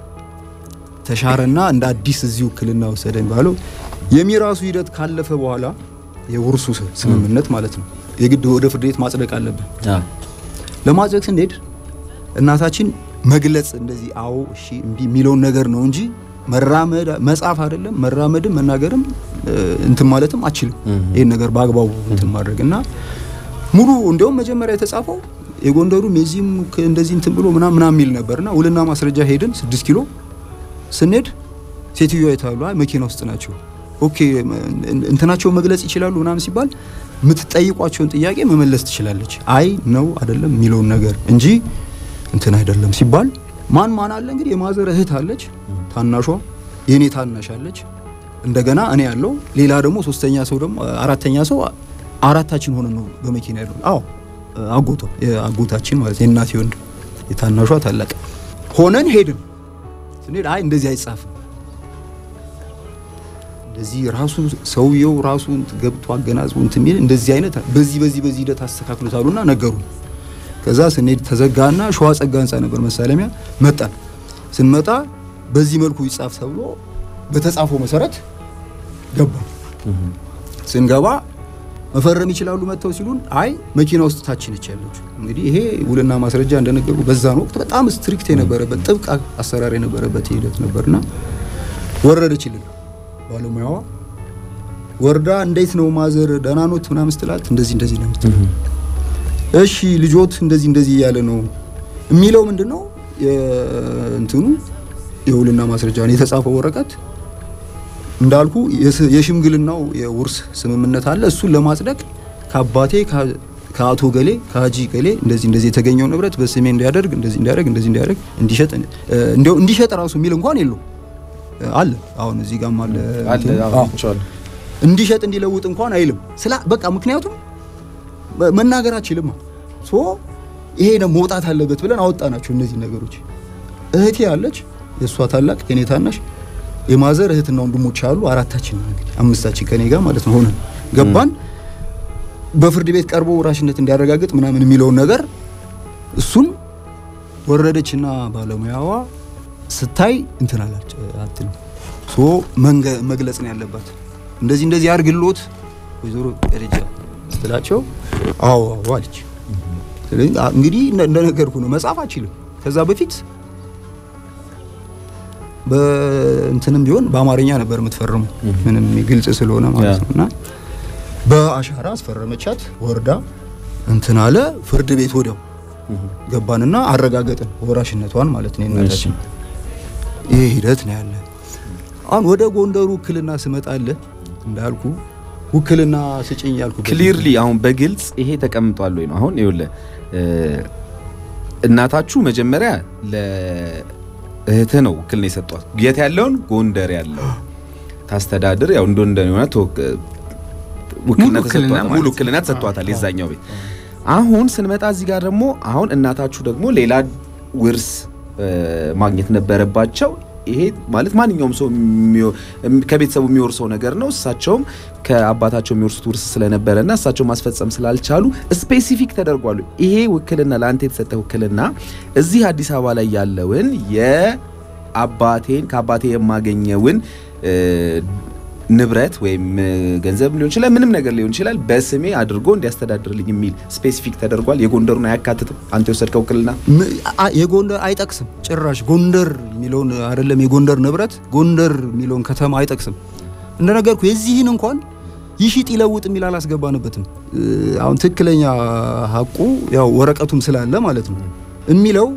ተሻረና እንደ አዲስ እዚህ ውክልና ወሰደ የሚባለው የሚራሱ ሂደት ካለፈ በኋላ የውርሱ ስምምነት ማለት ነው የግድ ወደ ፍርድ ቤት ማጽደቅ አለብን። ለማጽደቅ ስንሄድ እናታችን መግለጽ እንደዚህ አዎ እሺ እምቢ የሚለውን ነገር ነው እንጂ መራመድ መጻፍ አይደለም መራመድም መናገርም እ፣ እንትን ማለትም አችልም። ይህን ነገር በአግባቡ እንትን ማድረግ እና ሙሉ እንዲያውም መጀመሪያ የተጻፈው የጎንደሩም የዚህም ከ- እንደዚህ እንትን ብሎ ምናምን ምናምን የሚል ነበርና ውልና ማስረጃ ሄድን ስድስት ኪሎ ስንሄድ ሴትዮዋ የታሉ አይ መኪና ውስጥ ናቸው። ኦኬ መ- እንትናቸውን መግለጽ ይችላሉ ምናምን ሲባል የምትጠይቋቸውን ጥያቄ መመለስ ትችላለች። አይ ነው አይደለም የሚለውን ነገር እንጂ እንትን አይደለም ሲባል ማን ማን አለ እንግዲህ የማዘር እህት አለች፣ ታናሿ የኔ ታናሽ አለች፣ እንደገና እኔ ያለው ሌላ ደግሞ ሶስተኛ ሰው ደግሞ አራተኛ ሰው አራታችን ሆነን ነው በመኪና ያለው። አዎ አጎቷ የአጎታችን ማለት የእናቴ ወንድም የታናሿ ታላቅ ሆነን ሄድን። ስንሄድ አይ እንደዚህ አይጻፍም እንደዚህ ራሱ ሰውየው ራሱ ገብቶ አገናዝቦ እንትን የሚል እንደዚህ አይነት በዚህ በዚህ በዚህ ሂደት አስተካክሎታሉና ነገሩ። ከዛ ስንሄድ ተዘጋና ሸዋ ጸጋ ህንጻ ነበር መሳለሚያ መጣን። ስንመጣ በዚህ መልኩ ይጻፍ ተብሎ በተጻፈው መሰረት ገባ። ስንገባ መፈረም ይችላሉ መጥተው ሲሉን አይ መኪና ውስጥ ታች ነች ያለችው። እንግዲህ ይሄ ውልና ማስረጃ እንደነገሩ በዛን ወቅት በጣም ስትሪክት የነበረበት ጥብቅ አሰራር የነበረበት ሂደት ነበርና ወረደችልን ባለሙያዋ ወርዳ እንዴት ነው ማዘር ደህና ኖት ምናምን ስትላት እንደዚህ እንደዚህ ነው የምትለው። እሺ ልጆት እንደዚህ እንደዚህ እያለ ነው የሚለው ምንድን ነው የእንትኑ የውልና ማስረጃ የተጻፈው ወረቀት እንዳልኩ የስ- የሽምግልናው የውርስ ስምምነት አለ። እሱን ለማጽደቅ ከአባቴ ከ- ከአቶ ገሌ ከሀጂ ገሌ እንደዚህ እንደዚህ የተገኘው ንብረት በስሜ እንዲያደርግ እንደዚህ እንዲያደርግ እንደዚህ እንዲያደርግ እንዲሸጥ እ፣ እንዲያው እንዲሸጥ ራሱ የሚል እንኳን የለው አለ። አሁን እዚህ ጋርም አለ አለ እንትን። አዎ፣ አዎ። አይቼዋለሁ። እንዲሸጥ እንዲለውጥ እንኳን አይልም። ስላ በቃ ምክንያቱም መ- መናገር አችልም። ሶ ይሄ ደግሞ መውጣት አለበት ብለን አወጣናቸው እነዚህ ነገሮች። እህቴ አለች፣ የእሷ ታላቅ የኔ ታናሽ፣ የማዘር እህትና ወንድሞች አሉ። አራታችን ነን እንግዲህ አምስታችን ከኔ ጋር ማለት ነው ሆነን ገባን። በፍርድ ቤት ቀርቦ ወራሽነት እንዲያረጋግጥ ምናምን የሚለውን ነገር እሱን ወረደችና ባለሙያዋ ስታይ እንትን አላች አትልም። ሶ መንገ- መግለጽ ነው ያለባት። እንደዚህ እንደዚህ አድርግሎት ወይዘሮ ደረጃ ስትላቸው አዎ አዎ አለች። ስለዚህ አ- እንግዲህ እንደ- እንደነገርኩ ነው መጻፍ አችልም። ከዛ በፊት በእንትንም ቢሆን በአማርኛ ነበር የምትፈርሙ ምንም ግልጽ ስለሆነ ማለት ያ። ነው እና በአሻራ አስፈረመቻት። ወርዳ እንትን አለ ፍርድ ቤት ወዲያው ገባንና አረጋገጥን ወራሽነቷን ማለት ነው የእናታችን። ይሄ ሂደት ነው ያለ። አሁን ወደ ጎንደሩ ውክልና ስመጣልህ እንዳልኩ ውክልና ስጭኝ ያልኩ ክሊርሊ አሁን በግልጽ ይሄ ተቀምጧል ወይ ነው አሁን ይኸውልህ እ፣ እናታችሁ መጀመሪያ ለእህትህ ነው ውክልና የሰጧት የት ያለውን ጎንደር ያለው ታስተዳድር ያው እንደ እንደ የሆነ ተወክ- ውክልና ሙሉ ውክልና ተሰጥቷታል ሙሉ ማለት ውክልና ነው። ተሰጥቷታል የዛኛው ቤት አሁን ስንመጣ እዚህ ጋር ደግሞ አሁን እናታችሁ ደግሞ ሌላ ውርስ እ፣ ማግኘት ነበረባቸው ይሄ ማለት ማንኛውም ሰው የሚወ- ከቤተሰቡ የሚወርሰው ነገር ነው። እሳቸውም ከአባታቸው የሚወርሱት ውርስ ስለነበረና እሳቸው ማስፈጸም ስላልቻሉ ስፔሲፊክ ተደርጓሉ። ይሄ ውክልና ለአንተ የተሰጠ ውክልና እዚህ አዲስ አበባ ላይ ያለውን የአባቴን ከአባቴ የማገኘውን እ፣ ንብረት ወይም እ፣ ገንዘብ ሊሆን ይችላል፣ ምንም ነገር ሊሆን ይችላል በስሜ አድርጎ እንዲያስተዳድርልኝ የሚል ስፔሲፊክ ተደርጓል። የጎንደሩን አያካትትም። አንተ የወሰድከው ውክልና ም- አ- የጎንደር አይጠቅስም ጭራሽ ጎንደር የሚለውን አይደለም የጎንደር ንብረት ጎንደር የሚለውን ከተማ አይጠቅስም እንደነገርኩ የዚህን እንኳን ይሽጥ ይለውጥ የሚል አላስገባንበትም እ፣ አሁን ትክክለኛ ሀቁ ያው ወረቀቱም ስላለ ማለት ነው የሚለው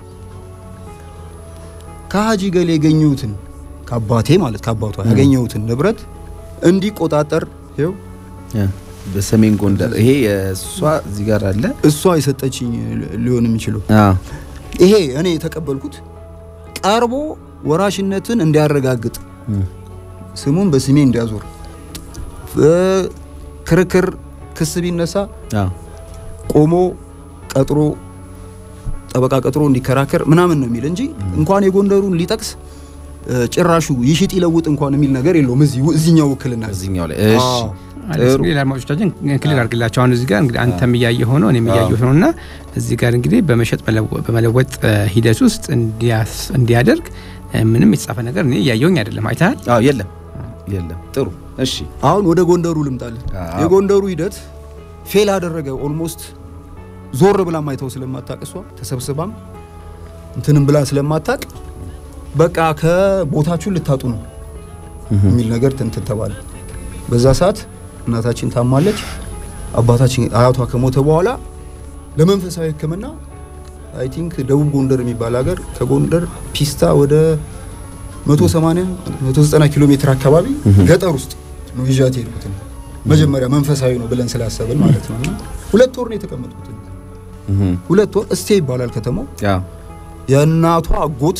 ከሀጂ ገሌ ያገኘሁትን ከአባቴ ማለት ከአባቷ ያገኘሁትን ንብረት እንዲቆጣጠር ይኸው በሰሜን ጎንደር ይሄ የእሷ እዚህ ጋር አለ። እሷ የሰጠችኝ ሊሆን የሚችለው አዎ ይሄ እኔ የተቀበልኩት ቀርቦ ወራሽነትን እንዲያረጋግጥ ስሙን በስሜ እንዲያዞር እ፣ ክርክር ክስ ቢነሳ አዎ ቆሞ ቀጥሮ ጠበቃ ቀጥሮ እንዲከራከር ምናምን ነው የሚል እንጂ እንኳን የጎንደሩን ሊጠቅስ እ፣ ጭራሹ ይሽጥ ይለውጥ እንኳን የሚል ነገር የለውም። እዚህ እዚህኛው ውክልና እዚህኛው ላይ እሺ አዎ። አዲስ ጥሩ እንግዲህ ለአድማጮቻችን ክሊር አድርግላቸው። አሁን እዚህ ጋር እንግዲህ አንተም እያየ ሆኖ እኔም እያየ ሆኖ እና እዚህ ጋር እንግዲህ በመሸጥ በለወ- በመለወጥ እ፣ ሂደት ውስጥ እንዲያስ- እንዲያደርግ እ፣ ምንም የተጻፈ ነገር እኔ እያየውኝ አይደለም። አይተሃል? አዎ የለም የለም ጥሩ እሺ አሁን ወደ ጎንደሩ ልምጣለን። አዎ። የጎንደሩ ሂደት ፌል አደረገ። ኦልሞስት ዞር ብላ ማይተው ስለማታቅ እሷ ተሰብስባም እንትንም ብላ ስለማታቅ በቃ ከቦታችሁን ልታጡ ነው የሚል ነገር እንትን ተባለ። በዛ ሰዓት እናታችን ታማለች። አባታችን አያቷ ከሞተ በኋላ ለመንፈሳዊ ሕክምና አይ ቲንክ ደቡብ ጎንደር የሚባል ሀገር ከጎንደር ፒስታ ወደ 180 190 ኪሎ ሜትር አካባቢ ገጠር ውስጥ ነው ይዣት የሄድኩት። መጀመሪያ መንፈሳዊ ነው ብለን ስላሰብን ማለት ነው። እና ሁለት ወር ነው የተቀመጥኩት። ሁለት ወር እስቴ ይባላል ከተማው። አዎ የእናቷ አጎት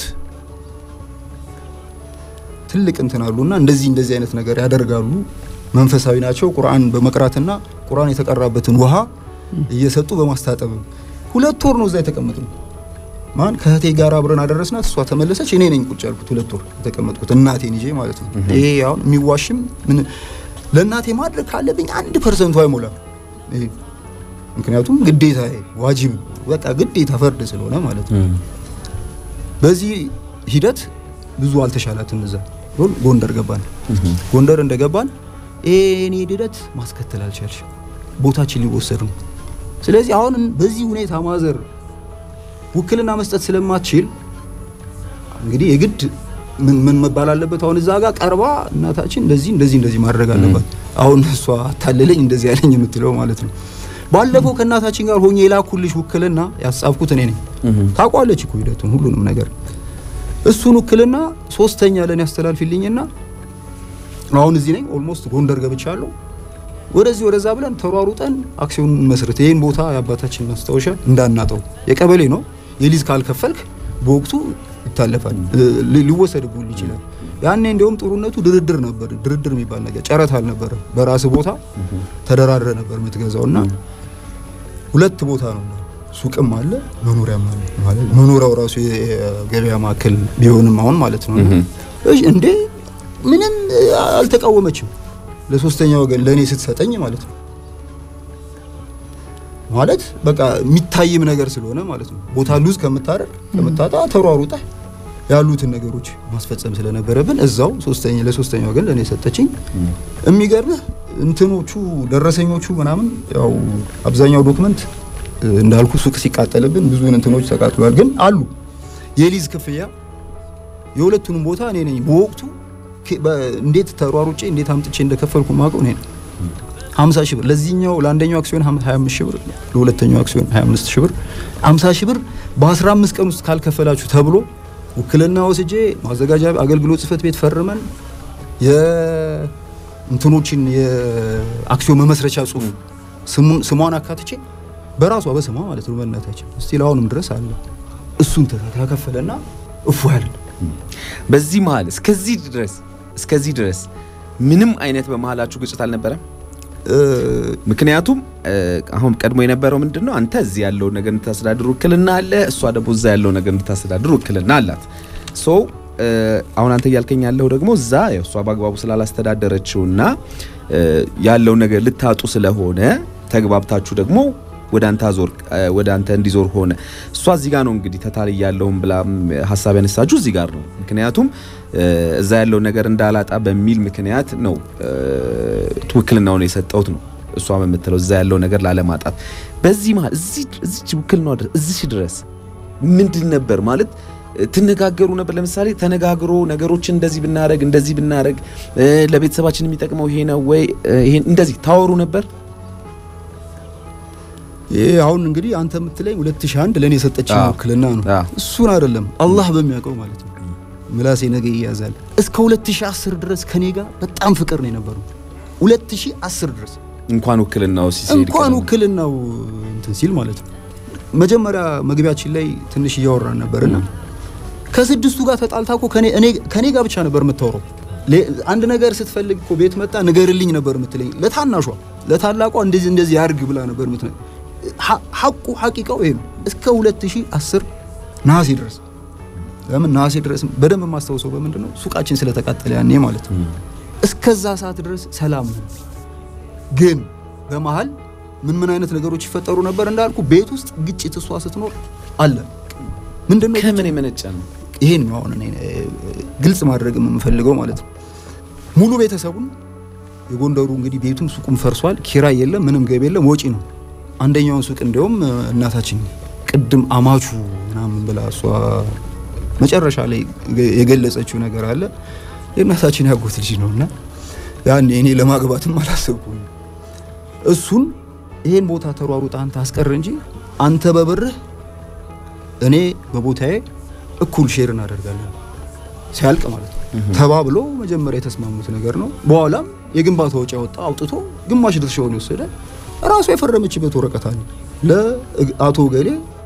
ትልቅ እንትን አሉና እንደዚህ እንደዚህ አይነት ነገር ያደርጋሉ። መንፈሳዊ ናቸው። ቁርአን በመቅራትና ቁርአን የተቀራበትን ውሃ እየሰጡ በማስታጠብ ሁለት ወር ነው እዛ የተቀመጥነው። ማን ከእህቴ ጋር አብረን አደረስናት። እሷ ተመለሰች። እኔ ነኝ ቁጭ ያልኩት ሁለት ወር የተቀመጥኩት እናቴን ይዤ ማለት ነው። ይሄ አሁን የሚዋሽም ምን ለእናቴ ማድረግ ካለብኝ አንድ ፐርሰንቱ አይሞላም። ይሄ ምክንያቱም ግዴታ ዋጅብ በቃ ግዴታ ፈርድ ስለሆነ ማለት ነው። በዚህ ሂደት ብዙ አልተሻላትም። እዛ ጎን- ጎንደር ገባን። ጎንደር እንደገባን ይሄን ሂደት ማስከተል አልቻልሽም፣ ቦታችን ሊወሰድ ነው። ስለዚህ አሁን በዚህ ሁኔታ ማዘር ውክልና መስጠት ስለማትችል እንግዲህ የግድ ምን ምን መባል አለበት? አሁን እዛ ጋር ቀርባ እናታችን እንደዚህ እንደዚህ እንደዚህ ማድረግ አለባት። አሁን እሷ አታለለኝ እንደዚህ ያለኝ የምትለው ማለት ነው። ባለፈው ከእናታችን ጋር ሆኜ የላኩልሽ ውክልና ያጻፍኩት እኔ ነኝ። ታውቋለች እኮ ሂደቱን ሁሉንም ነገር። እሱን ውክልና ሶስተኛ ለኔ ያስተላልፊልኝና አሁን እዚህ ነኝ። ኦልሞስት ጎንደር ገብቻለሁ። ወደዚህ ወደዛ ብለን ተሯሩጠን አክሲዮን መስርት ይህን ቦታ የአባታችን ማስታወሻ እንዳናጠው የቀበሌ ነው። የሊዝ ካልከፈልክ በወቅቱ ይታለፋል፣ ሊ- ሊወሰድብህ ይችላል። ያኔ እንዲያውም ጥሩነቱ ድርድር ነበር። ድርድር የሚባል ነገር ጨረታ አልነበረ። በራስ ቦታ ተደራድረ ነበር የምትገዛው እና ሁለት ቦታ ነው ሱቅም አለ መኖሪያም አለ ማለት መኖሪያው ራሱ የገበያ ማዕከል ቢሆንም አሁን ማለት ነው። እሺ እንዴ ምንም አልተቃወመችም። ለሶስተኛ ወገን ለእኔ ስትሰጠኝ ማለት ነው ማለት በቃ የሚታይም ነገር ስለሆነ ማለት ነው። ቦታ ሉዝ ከምታደርግ ከምታጣ ተሯሩጠ ያሉትን ነገሮች ማስፈጸም ስለነበረብን እዛው ሶስተኛ ለሶስተኛ ወገን ለእኔ ሰጠችኝ። የሚገርምህ እንትኖቹ ደረሰኞቹ ምናምን ያው አብዛኛው ዶክመንት እንዳልኩ ሱቅ ሲቃጠልብን ብዙ እንትኖች ተቃጥሏል። ግን አሉ የሊዝ ክፍያ የሁለቱንም ቦታ እኔ ነኝ በወቅቱ ከ- በ- እንዴት ተሯሩጬ እንዴት አምጥቼ እንደከፈልኩ ማውቀው እኔ ነኝ። 50 ሺህ ብር ለዚህኛው ለአንደኛው አክሲዮን 25 ሺህ ብር ለሁለተኛው አክሲዮን 25 ሺህ ብር 50 ሺህ ብር በ15 ቀን ውስጥ ካልከፈላችሁ ተብሎ ውክልና ወስጄ ማዘጋጃ አገልግሎት ጽህፈት ቤት ፈርመን የእንትኖችን የአክሲዮን መመስረቻ ጽሁፍ ስሙን- ስሟን አካትቼ በራሷ በስሟ ማለት ነው በእናታችን እስቲል አሁንም ድረስ አለ እሱን ተከፈለና እፎ ያለን በዚህ መሀል እስከዚህ ድረስ እስከዚህ ድረስ ምንም አይነት በመሀላችሁ ግጭት አልነበረም? ምክንያቱም እ፣ አሁን ቀድሞ የነበረው ምንድን ነው? አንተ እዚህ ያለውን ነገር እንድታስተዳድር ውክልና አለ፣ እሷ ደግሞ እዛ ያለው ነገር እንድታስተዳድር ውክልና አላት። ሶ አሁን አንተ እያልከኝ ያለው ደግሞ እዛ ያው እሷ በአግባቡ ስላላስተዳደረችውና ያለው ነገር ልታጡ ስለሆነ ተግባብታችሁ ደግሞ ወደ አንተ አዞር ወደ አንተ እንዲዞር ሆነ። እሷ እዚህ ጋር ነው እንግዲህ ተታልይ ያለውን ብላ ሀሳብ ያነሳችሁ እዚህ ጋር ነው። ምክንያቱም እዛ ያለው ነገር እንዳላጣ በሚል ምክንያት ነው ውክልናውን የሰጠሁት ነው እሷ የምትለው እዛ ያለው ነገር ላለማጣት። በዚህ መሀል እዚህ ውክልናው ድረስ እዚህ ድረስ ምንድን ነበር ማለት ትነጋገሩ ነበር? ለምሳሌ ተነጋግሮ ነገሮችን እንደዚህ ብናረግ እንደዚህ ብናረግ ለቤተሰባችን የሚጠቅመው ይሄ ነው ወይ ይሄን እንደዚህ ታወሩ ነበር? ይሄ አሁን እንግዲህ አንተ የምትለኝ 2001 ለኔ የሰጠችኝ ውክልና ነው። እሱን አይደለም አላህ በሚያውቀው ማለት ነው። ምላሴ ነገ ይያዛል። እስከ 2010 ድረስ ከኔ ጋር በጣም ፍቅር ነው የነበረው። 2010 ድረስ እንኳን ውክልናው ሲል እንኳን ውክልናው እንትን ሲል ማለት ነው። መጀመሪያ መግቢያችን ላይ ትንሽ እያወራን ነበርና ከስድስቱ ጋር ተጣልታ እኮ ከኔ እኔ ከኔ ጋር ብቻ ነበር የምታወራው። አንድ ነገር ስትፈልግ እኮ ቤት መጣ ንገርልኝ ነበር የምትለኝ። ለታናሿ ለታላቋ እንደዚህ እንደዚህ ያርግ ብላ ነበር የምትነግረኝ። ሐቁ ሐቂቃው ይሄ ነው። እስከ 2010 ነሐሴ ድረስ ለምን ነሐሴ ድረስ በደንብ የማስታውሰው በምንድን ነው ሱቃችን ስለተቃጠለ ያኔ ማለት ነው። እስከዛ ሰዓት ድረስ ሰላም ነው። ግን በመሀል ምን ምን አይነት ነገሮች ይፈጠሩ ነበር እንዳልኩ ቤት ውስጥ ግጭት እሷ ስትኖር አለ። ምንድነው ከምን የመነጨ ነው? ይሄን ነው አሁን እኔ ግልጽ ማድረግ የምፈልገው ማለት ነው። ሙሉ ቤተሰቡን የጎንደሩ እንግዲህ ቤቱም ሱቁም ፈርሷል። ኪራይ የለም፣ ምንም ገቢ የለም፣ ወጪ ነው። አንደኛውን ሱቅ እንዲያውም እናታችን ቅድም አማቹ ምናምን ብላ እሷ መጨረሻ ላይ የገለጸችው ነገር አለ። የእናታችን ያጎት ልጅ ነው እና ያኔ እኔ ለማግባትም አላሰብኩም። እሱን ይሄን ቦታ ተሯሩጣ አንተ አስቀር እንጂ አንተ በብርህ እኔ በቦታዬ እኩል ሼር እናደርጋለን ሲያልቅ ማለት ነው ተባብሎ መጀመሪያ የተስማሙት ነገር ነው። በኋላም የግንባታ ወጪ ያወጣ አውጥቶ ግማሽ ድርሻውን የወሰደ ራሱ የፈረመችበት ወረቀት አለ። ለአቶ ገሌ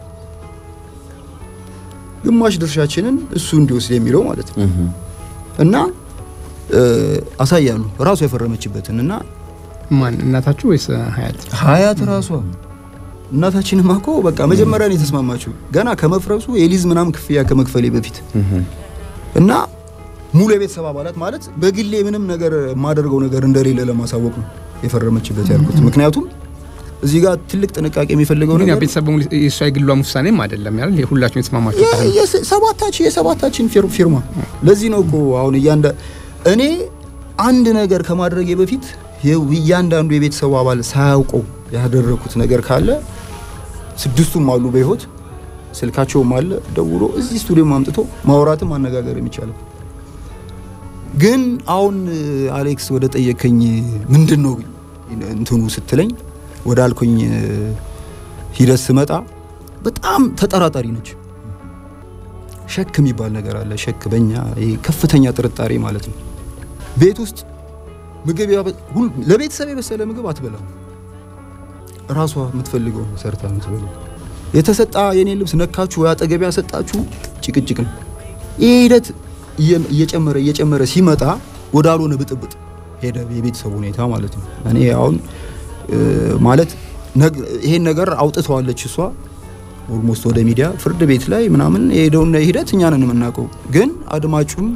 ግማሽ ድርሻችንን እሱ እንዲወስድ የሚለው ማለት ነው እና አሳያሉ ራሱ የፈረመችበትን እና ማን እናታችሁ ወይስ ሀያት? ሀያት ራሷ እናታችንማ እኮ በቃ መጀመሪያ ነው የተስማማችው ገና ከመፍረሱ የሊዝ ምናምን ክፍያ ከመክፈሌ በፊት እና ሙሉ የቤተሰብ አባላት ማለት በግሌ ምንም ነገር የማደርገው ነገር እንደሌለ ለማሳወቅ ነው የፈረመችበት ያልኩት። ምክንያቱም እዚህ ጋር ትልቅ ጥንቃቄ የሚፈልገው ግን ነገር ቤተሰብ የእሷ የግሏም ውሳኔም አይደለም ያል የሁላችሁም የተስማማችሁ ሰባታችን የሰባታችን ፊርማ። ለዚህ ነው እኮ አሁን እያንዳ እኔ አንድ ነገር ከማድረጌ በፊት እያንዳንዱ የቤተሰቡ አባል ሳያውቀው ያደረኩት ነገር ካለ ስድስቱም አሉ በህይወት ስልካቸውም አለ ደውሎ እዚህ ስቱዲዮም አምጥቶ ማውራትም ማነጋገር የሚቻለው። ግን አሁን አሌክስ ወደ ጠየከኝ ምንድን ነው እንትኑ ስትለኝ ወደ አልኩኝ ሂደት ስመጣ በጣም ተጠራጣሪ ነች። ሸክ የሚባል ነገር አለ። ሸክ በእኛ ከፍተኛ ጥርጣሬ ማለት ነው። ቤት ውስጥ ምግብ ለቤተሰብ የበሰለ ምግብ አትበላም። ራሷ የምትፈልገው ሰርታ የምትበላው የተሰጣ የኔ ልብስ ነካችሁ ወይ አጠገቢ ያሰጣችሁ ጭቅጭቅ ነው። ይህ ሂደት እየጨመረ እየጨመረ ሲመጣ ወደ አልሆነ ብጥብጥ ሄደ የቤተሰቡ ሁኔታ ማለት ነው። እኔ አሁን ማለት ይሄን ነገር አውጥተዋለች እሷ ኦልሞስት ወደ ሚዲያ ፍርድ ቤት ላይ ምናምን የሄደውን ሂደት እኛ ነን የምናውቀው። ግን አድማጩም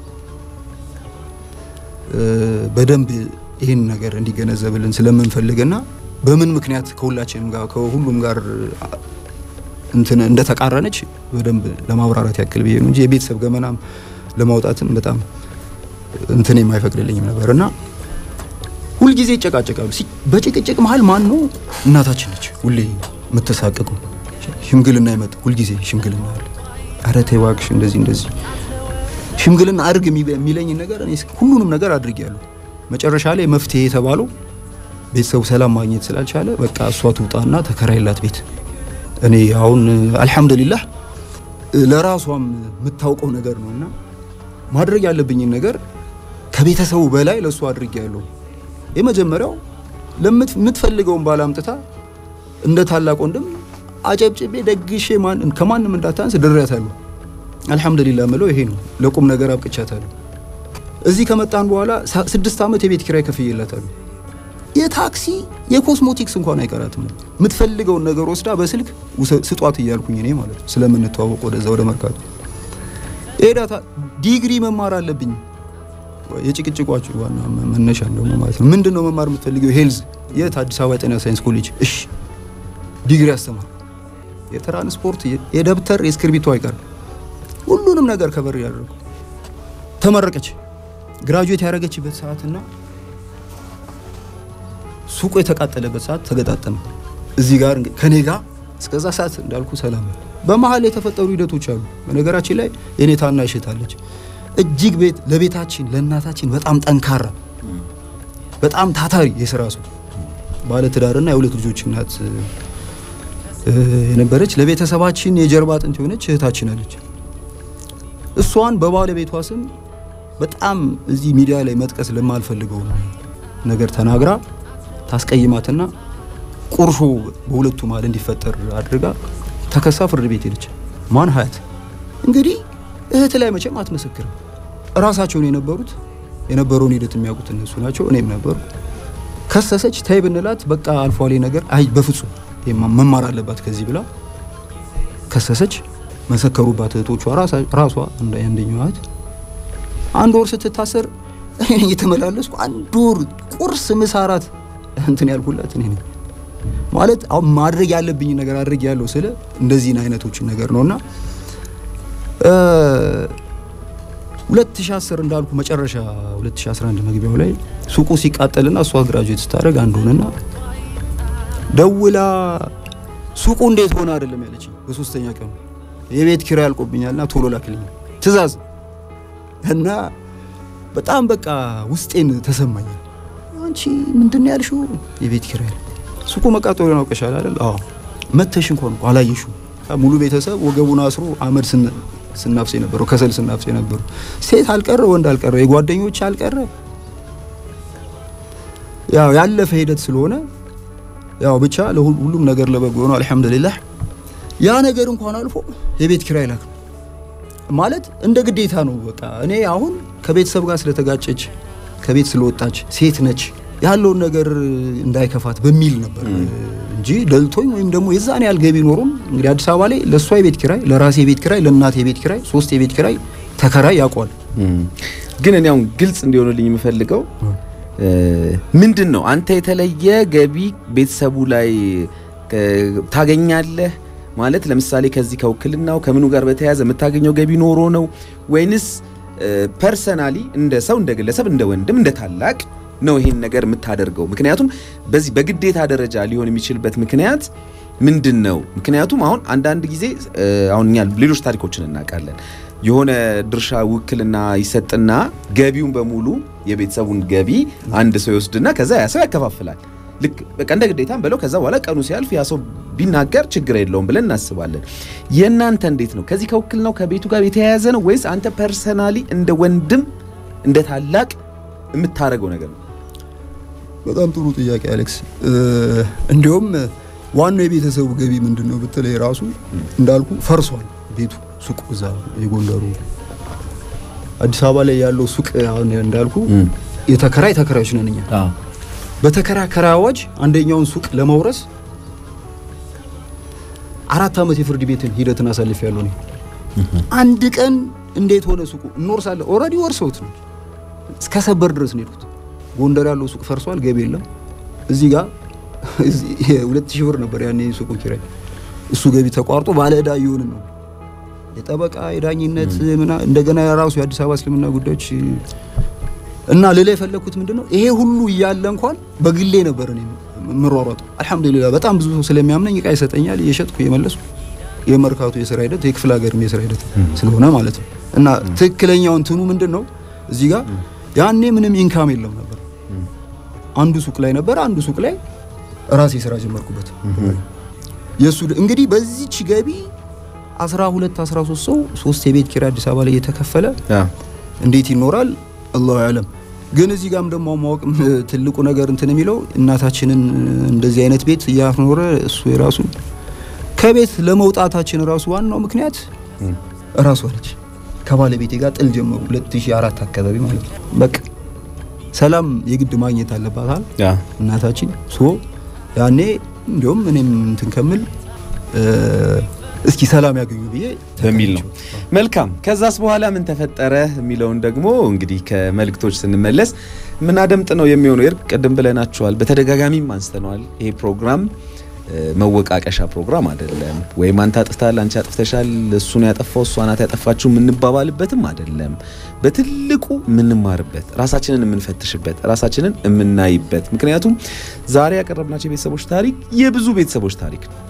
በደንብ ይህን ነገር እንዲገነዘብልን ስለምንፈልግና በምን ምክንያት ከሁላችንም ጋር ከሁሉም ጋር እንትን እንደተቃረነች በደንብ ለማብራራት ያክል ብዬ ነው እንጂ የቤተሰብ ገመናም ለማውጣትም በጣም እንትን የማይፈቅድልኝም ነበር እና ሁልጊዜ ይጨቃጨቃሉ። በጭቅጭቅ መሀል ማን ነው? እናታችን ነች ሁሌ የምትሳቀቁ። ሽምግልና ይመጣ ሁልጊዜ ሽምግልና አለ። ኧረ ተይ እባክሽ እንደዚህ እንደዚህ ሽምግልና አድርግ የሚለኝ ነገር እኔ ሁሉንም ነገር አድርጌያለሁ። መጨረሻ ላይ መፍትሄ የተባለው ቤተሰቡ ሰላም ማግኘት ስላልቻለ በቃ እሷ ትውጣና ተከራይላት ቤት። እኔ አሁን አልሐምዱሊላህ ለራሷም የምታውቀው ነገር ነው እና ማድረግ ያለብኝን ነገር ከቤተሰቡ በላይ ለእሷ አድርጌያለሁ። የመጀመሪያው ለምትፈልገውን ባል አምጥታ እንደ ታላቅ ወንድም አጨብጭቤ ደግሼ ከማንም እንዳታንስ ድሬያታለሁ። አልሐምዱሊላህ ምለው ይሄ ነው። ለቁም ነገር አብቅቻታለሁ። እዚህ ከመጣን በኋላ ስድስት ዓመት የቤት ኪራይ ከፍዬላታለሁ። የታክሲ የኮስሞቲክስ እንኳን አይቀራትም። የምትፈልገውን ነገር ወስዳ በስልክ ስጧት እያልኩኝ እኔ ማለት ነው ስለምንተዋወቅ ወደዛ ወደ መርካቶ ሄዳታ ዲግሪ መማር አለብኝ። የጭቅጭቋችሁ ዋና መነሻ እንደሆነ ማለት ነው። ምንድን ነው መማር የምትፈልገው? ሄልዝ የት? አዲስ አበባ የጤና ሳይንስ ኮሌጅ። እሺ ዲግሪ አስተማር፣ የትራንስፖርት የደብተር የእስክርቢቶ አይቀርም ሁሉንም ነገር ከበር ያደረጉ ተመረቀች። ግራጁዌት ያደረገችበት ሰዓትና ሱቁ የተቃጠለበት ሰዓት ተገጣጠመ። እዚህ ጋር ከኔ ጋር እስከዛ ሰዓት እንዳልኩ ሰላም ነው። በመሀል የተፈጠሩ ሂደቶች አሉ። በነገራችን ላይ የኔ ታናሽ እህት አለች። እጅግ ቤት ለቤታችን ለእናታችን በጣም ጠንካራ በጣም ታታሪ የስራ ሰው ባለትዳርና የሁለት ልጆች እናት የነበረች ለቤተሰባችን የጀርባ አጥንት የሆነች እህታችን አለች። እሷን በባለቤቷ ስም በጣም እዚህ ሚዲያ ላይ መጥቀስ ለማልፈልገው ነገር ተናግራ ታስቀይማትና ቁርሾ በሁለቱ መሀል እንዲፈጠር አድርጋ ተከሳ ፍርድ ቤት ሄደች። ማን ሀያት እንግዲህ እህት ላይ መቼም አትመሰክርም። እራሳቸውን የነበሩት የነበረውን ሂደት የሚያውቁት እነሱ ናቸው፣ እኔም ነበሩ። ከሰሰች። ታይ ብንላት በቃ አልፏሌ ነገር አይ በፍጹም መማር አለባት ከዚህ ብላ ከሰሰች። መሰከሩባት እህቶቿ ራሷ አንደኛዋ እህት አንድ ወር ስትታሰር እየተመላለስኩ አንድ ወር ቁርስ፣ ምሳ፣ እራት እንትን ያልኩላት እኔ ነኝ። ማለት አሁን ማድረግ ያለብኝ ነገር አድርግ ያለው ስለ እንደዚህን አይነቶችን ነገር ነውና 2010 እንዳልኩ መጨረሻ 2011 መግቢያው ላይ ሱቁ ሲቃጠልና እሷ ግራጁዌት ስታደርግ አንድ ሆነና ደውላ ሱቁ እንዴት ሆነ አይደለም ያለችኝ። በሶስተኛ ቀኑ የቤት ኪራይ አልቆብኛልና ቶሎ ላክልኝ ትእዛዝ እና በጣም በቃ ውስጤን ተሰማኛል። አንቺ ምንድን ነው ያልሽው? የቤት ኪራይ ሱቁ መቃጠሉን አውቀሻል አይደል? አዎ መተሽ እንኳን አላየሽው። ሙሉ ቤተሰብ ወገቡን አስሮ አመድ ስናፍስ የነበረው ከሰል ስናፍስ የነበረው ሴት አልቀረ ወንድ አልቀረ የጓደኞች አልቀረ ያው ያለፈ ሂደት ስለሆነ ያው ብቻ ለሁሉም ነገር ለበጎ ነው። አልሐምዱሊላህ ያ ነገር እንኳን አልፎ የቤት ኪራይ ላክ ማለት እንደ ግዴታ ነው። በቃ እኔ አሁን ከቤተሰብ ጋር ስለተጋጨች ከቤት ስለወጣች ሴት ነች ያለውን ነገር እንዳይከፋት በሚል ነበር እንጂ ደልቶኝ ወይም ደግሞ የዛን ያህል ገቢ ኖሮም እንግዲህ አዲስ አበባ ላይ ለእሷ የቤት ኪራይ፣ ለራሴ የቤት ኪራይ፣ ለእናቴ የቤት ኪራይ፣ ሶስት የቤት ኪራይ ተከራይ ያውቋል። ግን እኔ አሁን ግልጽ እንዲሆንልኝ የምፈልገው ምንድን ነው አንተ የተለየ ገቢ ቤተሰቡ ላይ ታገኛለህ ማለት ለምሳሌ ከዚህ ከውክልናው ከምኑ ጋር በተያያዘ የምታገኘው ገቢ ኖሮ ነው ወይንስ ፐርሰናሊ እንደ ሰው እንደ ግለሰብ እንደ ወንድም እንደ ታላቅ ነው ይሄን ነገር የምታደርገው? ምክንያቱም በዚህ በግዴታ ደረጃ ሊሆን የሚችልበት ምክንያት ምንድን ነው? ምክንያቱም አሁን አንዳንድ ጊዜ አሁን እኛ ሌሎች ታሪኮችን እናውቃለን። የሆነ ድርሻ ውክልና ይሰጥና ገቢውን በሙሉ የቤተሰቡን ገቢ አንድ ሰው ይወስድና ከዛ ያ ሰው ያከፋፍላል። ልክ በቃ እንደ ግዴታም ብለው ከዛ በኋላ ቀኑ ሲያልፍ ያ ሰው ቢናገር ችግር የለውም ብለን እናስባለን። የእናንተ እንዴት ነው? ከዚህ ከውክልናው ከቤቱ ጋር የተያያዘ ነው ወይስ አንተ ፐርሰናሊ እንደ ወንድም እንደ ታላቅ የምታደርገው ነገር ነው? በጣም ጥሩ ጥያቄ አሌክስ። እንዲሁም ዋናው የቤተሰቡ ገቢ ምንድን ነው ብትለይ ራሱ እንዳልኩ ፈርሷል ቤቱ ሱቅ እዛ የጎንደሩ አዲስ አበባ ላይ ያለው ሱቅ አሁን እንዳልኩ የተከራይ ተከራዮች ነን እኛ። በተከራከረ አዋጅ አንደኛውን ሱቅ ለመውረስ አራት ዓመት የፍርድ ቤትን ሂደትን አሳልፍ ያለው ነው። አንድ ቀን እንዴት ሆነ ሱቁ እንወርሳለን። ኦልሬዲ ወርሰውት ነው እስከ ሰበር ድረስ ነው የሄዱት። ጎንደር ያለው ሱቅ ፈርሷል፣ ገቢ የለም። እዚህ ጋር ሁለት ሺህ ብር ነበር ያኔ ሱቁ ኪራይ። እሱ ገቢ ተቋርጦ ባለ ዕዳ እየሆንን ነው። የጠበቃ የዳኝነት ምና እንደገና የራሱ የአዲስ አበባ እስልምና ጉዳዮች እና ሌላ የፈለግኩት ምንድን ነው ይሄ ሁሉ እያለ እንኳን በግሌ ነበር እኔ የምሯሯጠው። አልሐምዱሊላህ በጣም ብዙ ሰው ስለሚያምነኝ እቃ ይሰጠኛል፣ እየሸጥኩ እየመለስኩ የመርካቶ የስራ ሂደት የክፍለ ሀገርም የስራ ሂደት ስለሆነ ማለት ነው። እና ትክክለኛው እንትኑ ምንድን ነው እዚህ ጋር ያኔ ምንም ኢንካም የለም ነበር። አንዱ ሱቅ ላይ ነበር፣ አንዱ ሱቅ ላይ ራሴ ስራ ጀመርኩበት። የሱ እንግዲህ በዚች ገቢ 12 13 ሰው ሶስት የቤት ኪራይ አዲስ አበባ ላይ የተከፈለ እንዴት ይኖራል? አላሁ አለም። ግን እዚህ ጋርም ደግሞ ማወቅ ትልቁ ነገር እንትን የሚለው እናታችንን እንደዚህ አይነት ቤት እያኖረ እሱ የራሱ ከቤት ለመውጣታችን ራሱ ዋናው ምክንያት እራሷ ነች። ከባለቤቴ ጋር ጥል ጀመሩ 2004 አካባቢ ማለት ነው። በቃ ሰላም የግድ ማግኘት አለባታል እናታችን ሶ ያኔ እንዲሁም እኔም እንትን ከምል እስኪ ሰላም ያገኙ ብዬ በሚል ነው። መልካም ከዛስ በኋላ ምን ተፈጠረ የሚለውን ደግሞ እንግዲህ ከመልእክቶች ስንመለስ ምናደምጥ ነው የሚሆነው። ይርቅ ቅድም ብለናችኋል፣ በተደጋጋሚም አንስተነዋል። ይሄ ፕሮግራም መወቃቀሻ ፕሮግራም አይደለም። ወይም አንተ አጥፍተሃል፣ አንቺ አጥፍተሻል፣ እሱ ነው ያጠፋው፣ እሷ ናት ያጠፋችው የምንባባልበትም አይደለም። በትልቁ የምንማርበት፣ ራሳችንን የምንፈትሽበት፣ ራሳችንን የምናይበት። ምክንያቱም ዛሬ ያቀረብናቸው የቤተሰቦች ታሪክ የብዙ ቤተሰቦች ታሪክ ነው።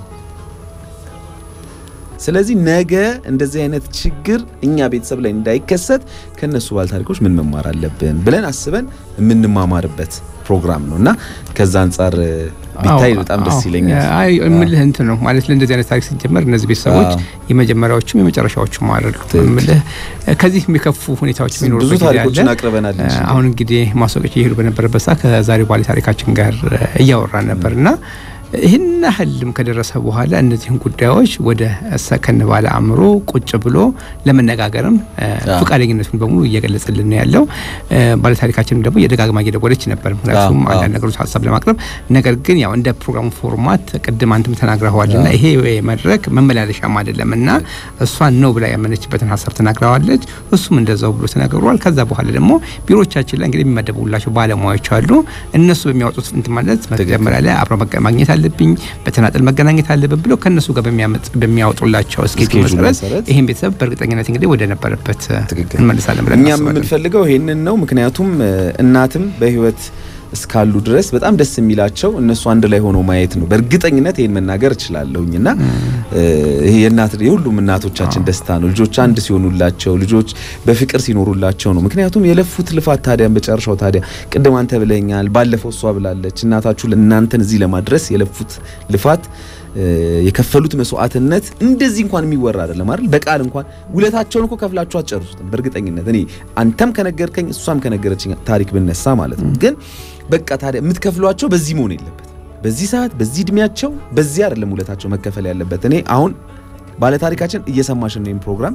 ስለዚህ ነገ እንደዚህ አይነት ችግር እኛ ቤተሰብ ላይ እንዳይከሰት ከነሱ ባል ታሪኮች ምን መማር አለብን ብለን አስበን የምንማማርበት ፕሮግራም ነው እና ከዛ አንጻር ቢታይ በጣም ደስ ይለኛል። አይ እምልህ እንትን ነው ማለት ለእንደዚህ አይነት ታሪክ ሲጀመር እነዚህ ቤተሰቦች የመጀመሪያዎቹም የመጨረሻዎቹም አይደሉ። እምልህ ከዚህ የሚከፉ ሁኔታዎች የሚኖሩ ብዙ ታሪኮችን አቅርበናል። አሁን እንግዲህ ማስታወቂያ እየሄዱ በነበረበት ሰዓት ከዛሬ ባለ ታሪካችን ጋር እያወራን ነበር እና ይህን ያህልም ከደረሰ በኋላ እነዚህን ጉዳዮች ወደ ሰከን ባለ አእምሮ ቁጭ ብሎ ለመነጋገርም ፈቃደኝነቱን በሙሉ እየገለጸልን ነው ያለው። ባለታሪካችንም ደግሞ የደጋግማ እየደወለች ነበር፣ ምክንያቱም አንዳንድ ነገሮች ሀሳብ ለማቅረብ ነገር ግን ያው እንደ ፕሮግራሙ ፎርማት ቅድም አንተም ተናግረዋል ና ይሄ መድረክ መመላለሻም አይደለም እና እሷን ነው ብላ ያመነችበትን ሀሳብ ተናግረዋለች። እሱም እንደዛው ብሎ ተናግረዋል። ከዛ በኋላ ደግሞ ቢሮቻችን ላይ እንግዲህ የሚመደቡላቸው ባለሙያዎች አሉ። እነሱ በሚያወጡት እንትን ማለት መጀመሪያ ላይ አብረ ማግኘት አለብኝ በተናጠል መገናኘት አለብን ብሎ ከነሱ ጋር በሚያወጡላቸው እስኬጁል መሰረት ይህን ቤተሰብ በእርግጠኝነት እንግዲህ ወደ ነበረበት እንመልሳለን ብለን እኛም የምንፈልገው ይህንን ነው። ምክንያቱም እናትም በህይወት እስካሉ ድረስ በጣም ደስ የሚላቸው እነሱ አንድ ላይ ሆነው ማየት ነው። በእርግጠኝነት ይህን መናገር እችላለሁኝ እና ይሄ የእናት የሁሉም እናቶቻችን ደስታ ነው። ልጆች አንድ ሲሆኑላቸው፣ ልጆች በፍቅር ሲኖሩላቸው ነው። ምክንያቱም የለፉት ልፋት ታዲያ መጨረሻው ታዲያ ቅድም አንተ ብለኛል፣ ባለፈው እሷ ብላለች። እናታችሁ እናንተን እዚህ ለማድረስ የለፉት ልፋት የከፈሉት መስዋዕትነት እንደዚህ እንኳን የሚወራ አይደለም አይደል? በቃል እንኳን ውለታቸውን እኮ ከፍላችሁ አትጨርሱትም። በእርግጠኝነት እኔ አንተም ከነገርከኝ እሷም ከነገረችኝ ታሪክ ብነሳ ማለት ነው። ግን በቃ ታዲያ የምትከፍሏቸው በዚህ መሆን የለበት። በዚህ ሰዓት በዚህ እድሜያቸው በዚህ አይደለም ውለታቸው መከፈል ያለበት። እኔ አሁን ባለታሪካችን እየሰማሽን ነው ፕሮግራም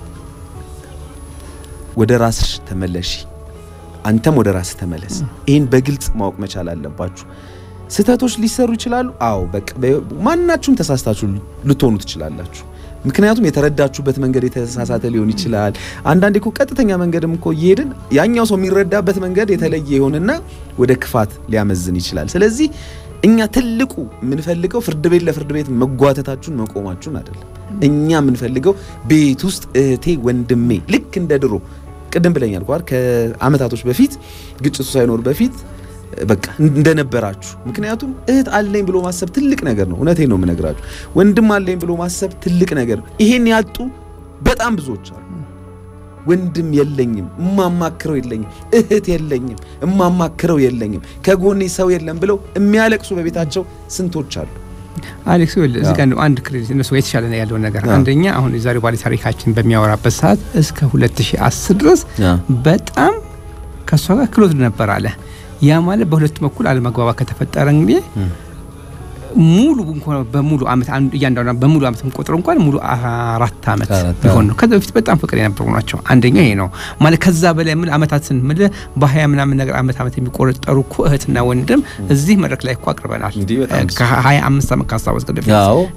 ወደ ራስሽ ተመለሺ፣ አንተም ወደ ራስህ ተመለስ። ይህን በግልጽ ማወቅ መቻል አለባችሁ። ስህተቶች ሊሰሩ ይችላሉ። አዎ በቃ ማናችሁም ተሳስታችሁ ልትሆኑ ትችላላችሁ። ምክንያቱም የተረዳችሁበት መንገድ የተሳሳተ ሊሆን ይችላል። አንዳንዴ እኮ ቀጥተኛ መንገድም እኮ እየሄድን ያኛው ሰው የሚረዳበት መንገድ የተለየ ይሆንና ወደ ክፋት ሊያመዝን ይችላል። ስለዚህ እኛ ትልቁ የምንፈልገው ፍርድ ቤት ለፍርድ ቤት መጓተታችሁን መቆማችሁን አይደለም። እኛ የምንፈልገው ቤት ውስጥ እህቴ ወንድሜ ልክ እንደ ድሮ ቅድም ብለኛል ኳር ከአመታቶች በፊት ግጭቱ ሳይኖር በፊት በቃ እንደነበራችሁ። ምክንያቱም እህት አለኝ ብሎ ማሰብ ትልቅ ነገር ነው። እውነቴን ነው የምነግራችሁ። ወንድም አለኝ ብሎ ማሰብ ትልቅ ነገር ነው። ይሄን ያጡ በጣም ብዙዎች አሉ። ወንድም የለኝም፣ እማማክረው የለኝም፣ እህት የለኝም፣ እማማክረው የለኝም፣ ከጎኔ ሰው የለም ብለው የሚያለቅሱ በቤታቸው ስንቶች አሉ። አሌክስ እዚህ ጋር አንድ ክሬዲት እነሱ የተሻለ ነው ያለውን ነገር አንደኛ አሁን የዛሬው ባለ ታሪካችን በሚያወራበት ሰዓት እስከ 2010 ድረስ በጣም ከእሷ ጋር ክሎት ነበር አለ። ያ ማለት በሁለቱ በኩል አለመግባባት ከተፈጠረ እንግዲህ ሙሉ እንኳን በሙሉ አመት አንዱ እያንዳንዱ በሙሉ አመት ቆጥሮ እንኳን ሙሉ አራት አመት ቢሆን ነው። ከዛ በፊት በጣም ፍቅር የነበሩ ናቸው። አንደኛው ይሄ ነው ማለት ከዛ በላይ ምን አመታትን ምን በሀያ ምናምን ነገር አመት አመት የሚቆጠሩ እኮ እህትና ወንድም እዚህ መድረክ ላይ እኮ አቅርበናል። ከሀያ አምስት አመት ካስታወስክ በፊት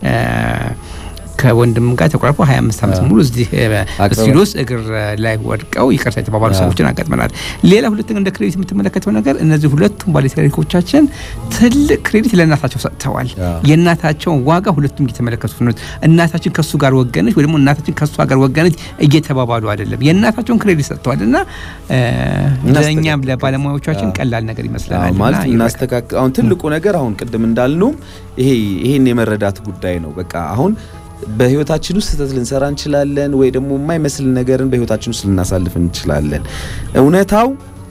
ከወንድም ጋር ተቆራርፈው 25 ዓመት ሙሉ እዚህ ስቱዲዮስ እግር ላይ ወድቀው ይቅርታ የተባባሉ ሰዎችን አጋጥመናል። ሌላ ሁለተኛ እንደ ክሬዲት የምትመለከተው ነገር እነዚህ ሁለቱም ባለታሪኮቻችን ትልቅ ክሬዲት ለእናታቸው ሰጥተዋል። የእናታቸውን ዋጋ ሁለቱም እየተመለከቱት ነው። እናታችን ከሱ ጋር ወገነች ወይ ደግሞ እናታችን ከሷ ጋር ወገነች እየተባባሉ አይደለም። የእናታቸውን ክሬዲት ሰጥተዋል እና ለእኛም ለባለሙያዎቻችን ቀላል ነገር ይመስለናል ማለት እናስተካክል። አሁን ትልቁ ነገር አሁን ቅድም እንዳልነውም ይሄ ይሄን የመረዳት ጉዳይ ነው። በቃ አሁን በህይወታችን ውስጥ ስህተት ልንሰራ እንችላለን፣ ወይ ደግሞ የማይመስል ነገርን በህይወታችን ውስጥ ልናሳልፍ እንችላለን። እውነታው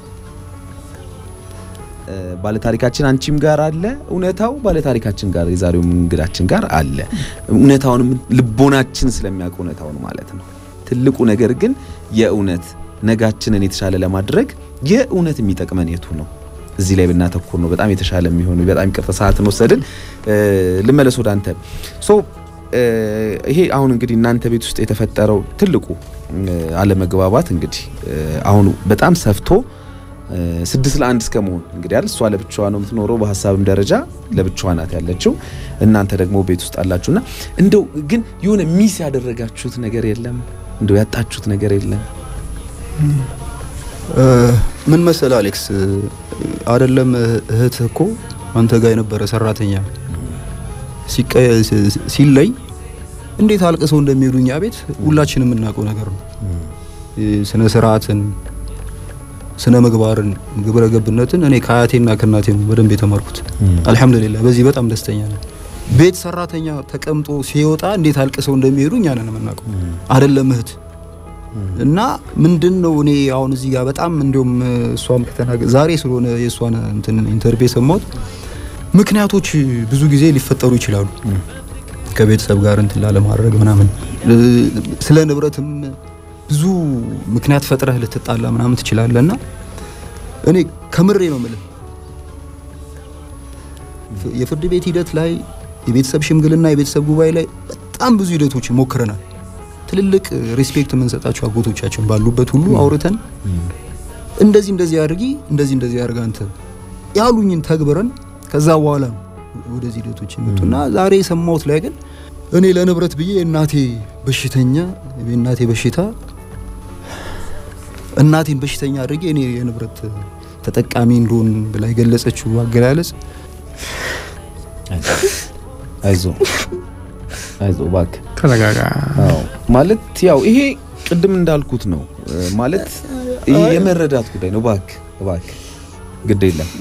ባለታሪካችን አንቺም ጋር አለ። እውነታው ባለታሪካችን ጋር የዛሬው እንግዳችን ጋር አለ። እውነታውን ልቦናችን ስለሚያውቅ እውነታውን ማለት ነው። ትልቁ ነገር ግን የእውነት ነጋችንን የተሻለ ለማድረግ የእውነት የሚጠቅመን የቱ ነው? እዚህ ላይ ብናተኩር ነው በጣም የተሻለ የሚሆኑ። በጣም ይቅርታ ሰዓትን ወሰድን። ልመለስ ወደ አንተ ሶ ይሄ አሁን እንግዲህ እናንተ ቤት ውስጥ የተፈጠረው ትልቁ አለመግባባት እንግዲህ አሁን በጣም ሰፍቶ ስድስት ለአንድ እስከ መሆን እንግዲህ አይደል እሷ ለብቻዋ ነው የምትኖረው፣ በሀሳብም ደረጃ ለብቻዋ ናት ያለችው። እናንተ ደግሞ ቤት ውስጥ አላችሁና እንደው ግን የሆነ ሚስ ያደረጋችሁት ነገር የለም? እንደው ያጣችሁት ነገር የለም? ምን መሰለ አሌክስ፣ አይደለም እህት እኮ አንተ ጋር የነበረ ሰራተኛ ሲለይ እንዴት አልቅሰው እንደሚሄዱ እኛ ቤት ሁላችንም የምናውቀው ነገር ነው። ስነ ስርዓትን፣ ስነ ምግባርን፣ ግብረ ገብነትን እኔ ከአያቴና ከእናቴ ነው በደንብ የተማርኩት። አልሐምዱሊላህ በዚህ በጣም ደስተኛ ነኝ። ቤት ሰራተኛ ተቀምጦ ሲወጣ እንዴት አልቅሰው እንደሚሄዱ እኛ ነን የምናውቀው፣ አይደለም እህት እና ምንድን ነው እኔ አሁን እዚህ ጋር በጣም እንዲሁም እሷም ከተናገ ዛሬ ስለሆነ የእሷን እንትን ኢንተርቪው የሰማሁት ምክንያቶች ብዙ ጊዜ ሊፈጠሩ ይችላሉ ከቤተሰብ ጋር እንትን ላለማድረግ ምናምን ስለ ንብረትም ብዙ ምክንያት ፈጥረህ ልትጣላ ምናምን ትችላለህ እና እኔ ከምሬ ነው የምልህ የፍርድ ቤት ሂደት ላይ የቤተሰብ ሽምግልና የቤተሰብ ጉባኤ ላይ በጣም ብዙ ሂደቶችን ሞክረናል ትልልቅ ሪስፔክት የምንሰጣቸው አጎቶቻችን ባሉበት ሁሉ አውርተን እንደዚህ እንደዚህ አድርጊ እንደዚህ እንደዚህ አድርጋ አንተ ያሉኝን ተግብረን ከዛ በኋላ ነው ወደዚህ ሂደቶች የመጡና ዛሬ የሰማሁት ላይ ግን እኔ ለንብረት ብዬ እናቴ በሽተኛ የእናቴ በሽታ እናቴን በሽተኛ አድርጌ እኔ የንብረት ተጠቃሚ እንደሆን ብላ የገለጸችው አገላለጽ አይዞ አይዞ እባክህ ተረጋጋ። አዎ ማለት ያው ይሄ ቅድም እንዳልኩት ነው ማለት ይሄ የመረዳት ጉዳይ ነው። እባክህ እባክህ ግድ የለም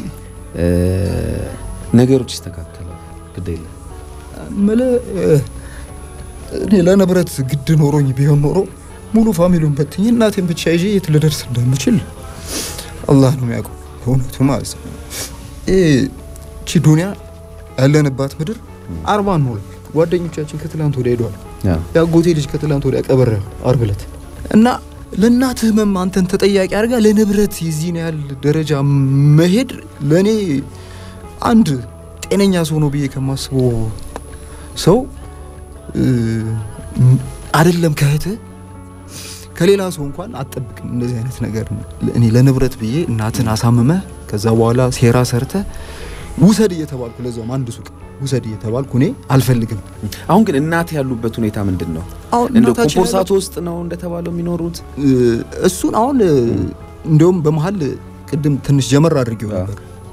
ነገሮች ይስተካከላሉ። ግድ የለም ምልህ እኔ ለንብረት ግድ ኖሮኝ ቢሆን ኖሮ ሙሉ ፋሚሊውን በትኝ እናቴን ብቻ ይዤ የት ልደርስ እንደምችል አላህ ነው የሚያውቀው። በእውነቱ ማለት ነው ይቺ ዱንያ ያለንባት ምድር አርባ እንሞላል። ጓደኞቻችን ከትላንት ወዲያ ሄደዋል። የአጎቴ ልጅ ከትላንት ወዲያ ቀበረ አርብ ዕለት እና ለእናትህ ህመም አንተን ተጠያቂ አድርጋ ለንብረት የዚህን ያህል ደረጃ መሄድ ለእኔ አንድ ጤነኛ ሰው ነው ብዬ ከማስበው ሰው አይደለም ከእህትህ ከሌላ ሰው እንኳን አትጠብቅም። እንደዚህ አይነት ነገር እኔ ለንብረት ብዬ እናትን አሳምመህ ከዛ በኋላ ሴራ ሰርተህ ውሰድ እየተባልኩ ለዛውም አንድ ሱቅ ውሰድ እየተባልኩ እኔ አልፈልግም። አሁን ግን እናት ያሉበት ሁኔታ ምንድን ነው? አሁን እንደው እናታችን ኮምፖርሳቶ ውስጥ ነው እንደተባለው የሚኖሩት? እሱን አሁን እንዲሁም በመሀል ቅድም ትንሽ ጀመር አድርጌው ነበር።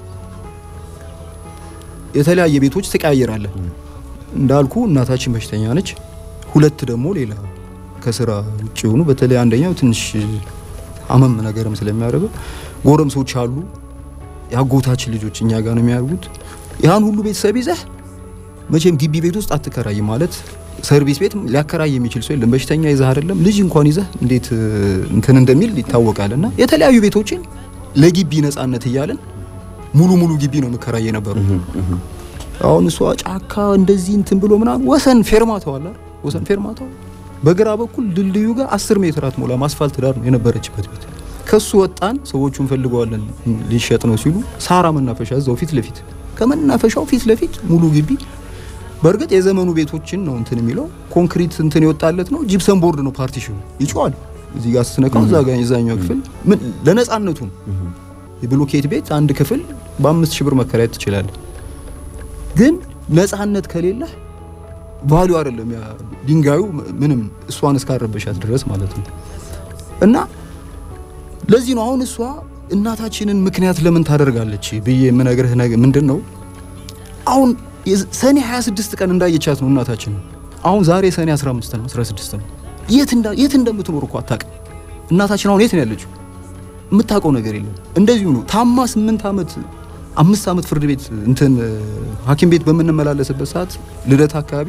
የተለያየ ቤቶች ትቀያየራለህ እንዳልኩ እናታችን በሽተኛ ነች። ሁለት ደግሞ ሌላ ከስራ ውጭ የሆኑ በተለይ አንደኛው ትንሽ አመም ነገርም ስለሚያደርገው ጎረምሶች አሉ። የአጎታችን ልጆች እኛ ጋር ነው የሚያደርጉት። ያን ሁሉ ቤተሰብ ይዘህ መቼም ግቢ ቤት ውስጥ አትከራይ ማለት ሰርቪስ ቤት ሊያከራይ የሚችል ሰው የለም። በሽተኛ ይዘህ አይደለም ልጅ እንኳን ይዘህ እንዴት እንትን እንደሚል ይታወቃል። እና የተለያዩ ቤቶችን ለግቢ ነጻነት እያለን ሙሉ ሙሉ ግቢ ነው የምከራይ የነበረው። አሁን እሷ ጫካ እንደዚህ እንትን ብሎ ምናምን ወሰን ፌርማታው አለ አይደል? ወሰን ፌርማታው በግራ በኩል ድልድዩ ጋር አስር ሜትር አትሞላም አስፋልት ዳር ነው የነበረችበት ቤት። ከሱ ወጣን። ሰዎቹ እንፈልገዋለን ሊሸጥ ነው ሲሉ ሳራ መናፈሻ እዛው ፊት ለፊት ከመናፈሻው ፊት ለፊት ሙሉ ግቢ። በእርግጥ የዘመኑ ቤቶችን ነው እንትን የሚለው ኮንክሪት እንትን የወጣለት ነው። ጂፕሰን ቦርድ ነው ፓርቲሽኑ ይጮዋል። እዚህ ጋር ስትነካው እዛ ጋር የዛኛው ክፍል ምን ለነጻነቱ ነው። የብሎኬት ቤት አንድ ክፍል በአምስት ሺህ ብር መከራየት ትችላለህ። ግን ነጻነት ከሌለህ ቫሉ አይደለም ያ ድንጋዩ ምንም እሷን እስካረበሻት ድረስ ማለት ነው። እና ለዚህ ነው አሁን እሷ እናታችንን ምክንያት ለምን ታደርጋለች ብዬ የምነግርህ ነገር ምንድን ነው? አሁን ሰኔ 26 ቀን እንዳየቻት ነው እናታችን። አሁን ዛሬ ሰኔ 15 ነው 16 ነው። የት እንዳ የት እንደምትኖር እኮ አታውቅም። እናታችን አሁን የት ነው ያለችው? የምታውቀው ነገር የለም። እንደዚሁ ነው ታማ ስምንት ዓመት አምስት ዓመት ፍርድ ቤት እንትን ሐኪም ቤት በምንመላለስበት ሰዓት ልደት አካባቢ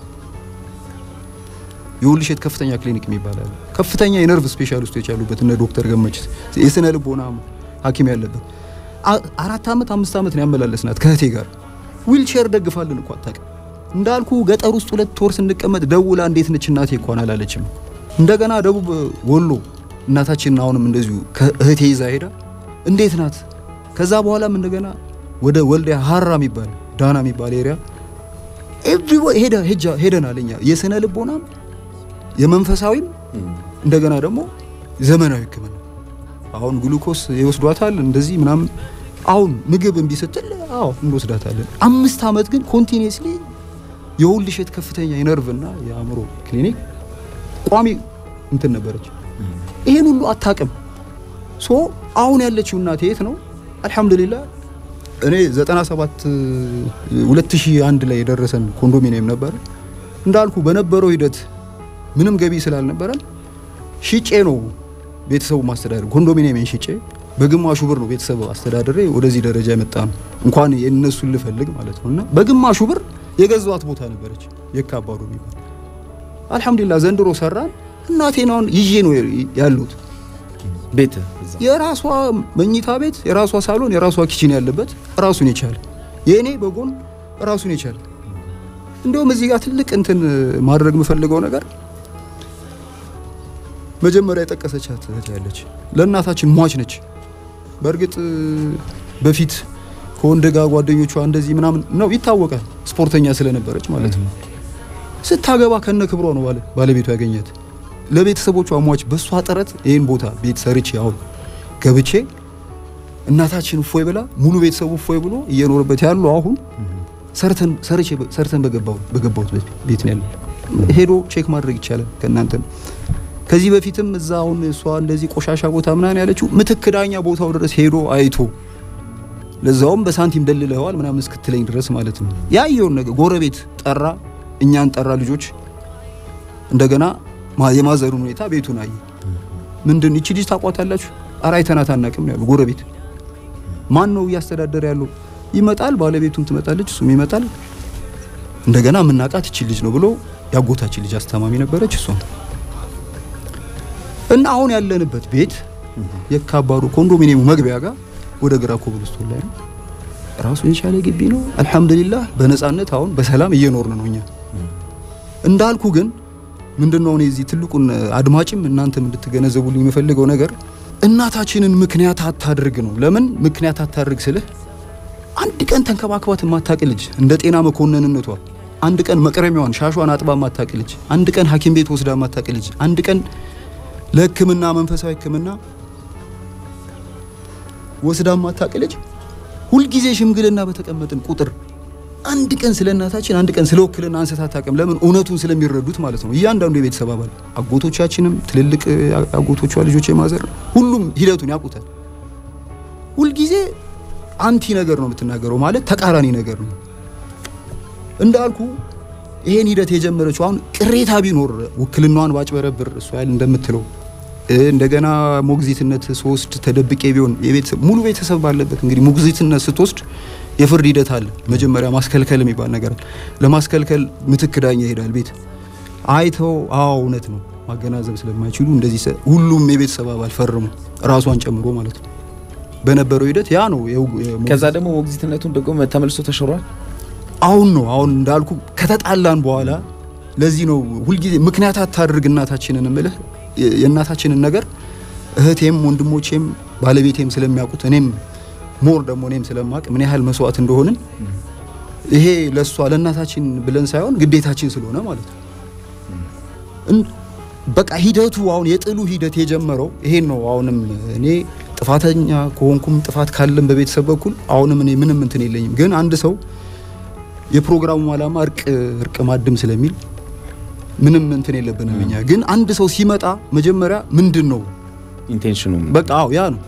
የውልሸት ከፍተኛ ክሊኒክ የሚባል አለ። ከፍተኛ የነርቭ ስፔሻሊስቶች ያሉበት እነ ዶክተር ገመችስ የስነ ልቦና ሐኪም ያለበት አራት ዓመት አምስት ዓመት ነው ያመላለስናት ከእህቴ ጋር ዊልቼር ደግፋልን እኮ አታውቅም። እንዳልኩ ገጠር ውስጥ ሁለት ወር ስንቀመጥ ደውላ እንዴት ነች እናቴ እንኳን አላለችም። እንደገና ደቡብ ወሎ እናታችን አሁንም እንደዚሁ ከእህቴ ይዛ ሄዳ እንዴት ናት ከዛ በኋላም እንደገና ወደ ወልዲያ ሀራ የሚባል ዳና የሚባል ኤሪያ ኤቭሪ ሄደ ሄጃ ሄደናል። እኛ የስነ ልቦናም የመንፈሳዊም እንደገና ደግሞ ዘመናዊ ሕክምና አሁን ግሉኮስ ይወስዷታል እንደዚህ ምናምን። አሁን ምግብ እምቢ ስትል አዎ እንወስዳታለን። አምስት ዓመት ግን ኮንቲኒየስሊ የሁል እሸት ከፍተኛ የነርቭና የአእምሮ ክሊኒክ ቋሚ እንትን ነበረች። ይሄን ሁሉ አታቅም። ሶ አሁን ያለችው እናቴ የት ነው? አልሐምዱሊላህ እኔ 97 2001 ላይ የደረሰን ኮንዶሚኒየም ነበረ። እንዳልኩ በነበረው ሂደት ምንም ገቢ ስላልነበረን ሽጬ ነው ቤተሰቡ ማስተዳደር ኮንዶሚኒየምን ሽጬ በግማሹ ብር ነው ቤተሰብ አስተዳደሬ ወደዚህ ደረጃ የመጣ ነው። እንኳን የእነሱን ልፈልግ ማለት ነው። እና በግማሹ ብር የገዛዋት ቦታ ነበረች የካባዱ የሚባል አልሐምዱሊላህ ዘንድሮ ሰራን። እናቴን አሁን ይዤ ነው ያሉት ቤት የራሷ መኝታ ቤት፣ የራሷ ሳሎን፣ የራሷ ኪችን ያለበት ራሱን የቻለ የእኔ በጎን ራሱን የቻለ እንዲሁም እዚህ ጋር ትልቅ እንትን ማድረግ የምፈልገው ነገር መጀመሪያ የጠቀሰቻት እህት ያለች ለእናታችን ሟች ነች። በእርግጥ በፊት ከወንድ ጋር ጓደኞቿ እንደዚህ ምናምን ነው ይታወቃል፣ ስፖርተኛ ስለነበረች ማለት ነው። ስታገባ ከነ ክብሯ ነው ባለ ባለቤቱ ያገኛት። ለቤተሰቦቿ ሟች በሷ ጥረት ይህን ቦታ ቤት ሰርቼ አሁን ገብቼ እናታችን እፎይ ብላ ሙሉ ቤተሰቡ እፎይ ብሎ እየኖርበት ያለው አሁን ሰርተን ሰርቼ ሰርተን በገባው በገባሁት ቤት ነው ያለው። ሄዶ ቼክ ማድረግ ይቻላል ከእናንተም ከዚህ በፊትም እዛ አሁን እሷ እንደዚህ ቆሻሻ ቦታ ምናምን ያለችው ምትክ ዳኛ ቦታው ድረስ ሄዶ አይቶ ለዛውም በሳንቲም ደልለዋል ምናምን እስክትለኝ ድረስ ማለት ነው። ያየውን ነገር ጎረቤት ጠራ፣ እኛን ጠራ ልጆች እንደገና የማዘሩን ሁኔታ ቤቱን አየ። ምንድን ይቺ ልጅ ታቋታላችሁ? ኧረ አይተናት አናውቅም ያሉ ጎረቤት። ማን ነው እያስተዳደረ ያለው? ይመጣል፣ ባለቤቱም ትመጣለች፣ እሱም ይመጣል። እንደገና የምናውቃት ይቺ ልጅ ነው ብሎ ያጎታችን ልጅ አስተማሚ ነበረች እሷም እና አሁን ያለንበት ቤት የካባዱ ኮንዶሚኒየሙ መግቢያ ጋር ወደ ግራ ኮብልስቶን ላይ ነው። ራሱን የቻለ ግቢ ነው። አልሐምዱሊላህ በነፃነት አሁን በሰላም እየኖርን ነው። እኛ እንዳልኩ ግን ምንድነው እኔ እዚህ ትልቁን አድማጭም እናንተም እንድትገነዘቡልኝ የምፈልገው ነገር እናታችንን ምክንያት አታድርግ ነው። ለምን ምክንያት አታድርግ ስልህ አንድ ቀን ተንከባክባት የማታቅ ልጅ እንደ ጤና መኮንንነቷ አንድ ቀን መቅረሚያዋን ሻሿን አጥባ የማታቅ ልጅ አንድ ቀን ሐኪም ቤት ወስዳ የማታቅ ልጅ አንድ ቀን ለሕክምና መንፈሳዊ ሕክምና ወስዳ ማታቅ ልጅ ሁልጊዜ ሽምግልና በተቀመጥን ቁጥር አንድ ቀን ስለ እናታችን አንድ ቀን ስለ ውክልና አንስታ አታውቅም። ለምን? እውነቱን ስለሚረዱት ማለት ነው። እያንዳንዱ የቤተሰብ አባል አጎቶቻችንም፣ ትልልቅ አጎቶቿ ልጆች የማዘር ሁሉም ሂደቱን ያውቁታል። ሁልጊዜ አንቲ ነገር ነው የምትናገረው፣ ማለት ተቃራኒ ነገር ነው። እንዳልኩ ይሄን ሂደት የጀመረችው አሁን ቅሬታ ቢኖር ውክልናዋን ባጭበረብር እሷ ያህል እንደምትለው እንደገና ሞግዚትነት ሶስት ተደብቄ ቢሆን የቤተሰብ ሙሉ ቤተሰብ ባለበት እንግዲህ ሞግዚትነት ስትወስድ የፍርድ ሂደት አለ። መጀመሪያ ማስከልከል የሚባል ነገር አለ። ለማስከልከል ምትክ ዳኛ ይሄዳል ቤት አይተው፣ አዎ እውነት ነው ማገናዘብ ስለማይችሉ እንደዚህ ሁሉም የቤተሰብ አባል ፈርሙ ራሷን ጨምሮ ማለት ነው። በነበረው ሂደት ያ ነው። ከዛ ደግሞ ሞግዚትነቱን ደግሞ ተመልሶ ተሽሯል። አሁን ነው አሁን እንዳልኩ ከተጣላን በኋላ ለዚህ ነው ሁልጊዜ ምክንያት አታድርግ እናታችንን እምልህ የእናታችንን ነገር እህቴም ወንድሞቼም ባለቤቴም ስለሚያውቁት እኔም ሞር ደግሞ እኔም ስለማቅ ምን ያህል መስዋዕት እንደሆንን ይሄ ለእሷ ለእናታችን ብለን ሳይሆን ግዴታችን ስለሆነ ማለት ነው። በቃ ሂደቱ አሁን የጥሉ ሂደት የጀመረው ይሄን ነው። አሁንም እኔ ጥፋተኛ ከሆንኩም ጥፋት ካለም በቤተሰብ በኩል አሁንም እኔ ምንም እንትን የለኝም። ግን አንድ ሰው የፕሮግራሙ ዓላማ እርቅ እርቅ ማድም ስለሚል ምንም እንትን የለብንም እኛ። ግን አንድ ሰው ሲመጣ መጀመሪያ ምንድን ነው ኢንቴንሽኑ በቃ አዎ ያ ነው።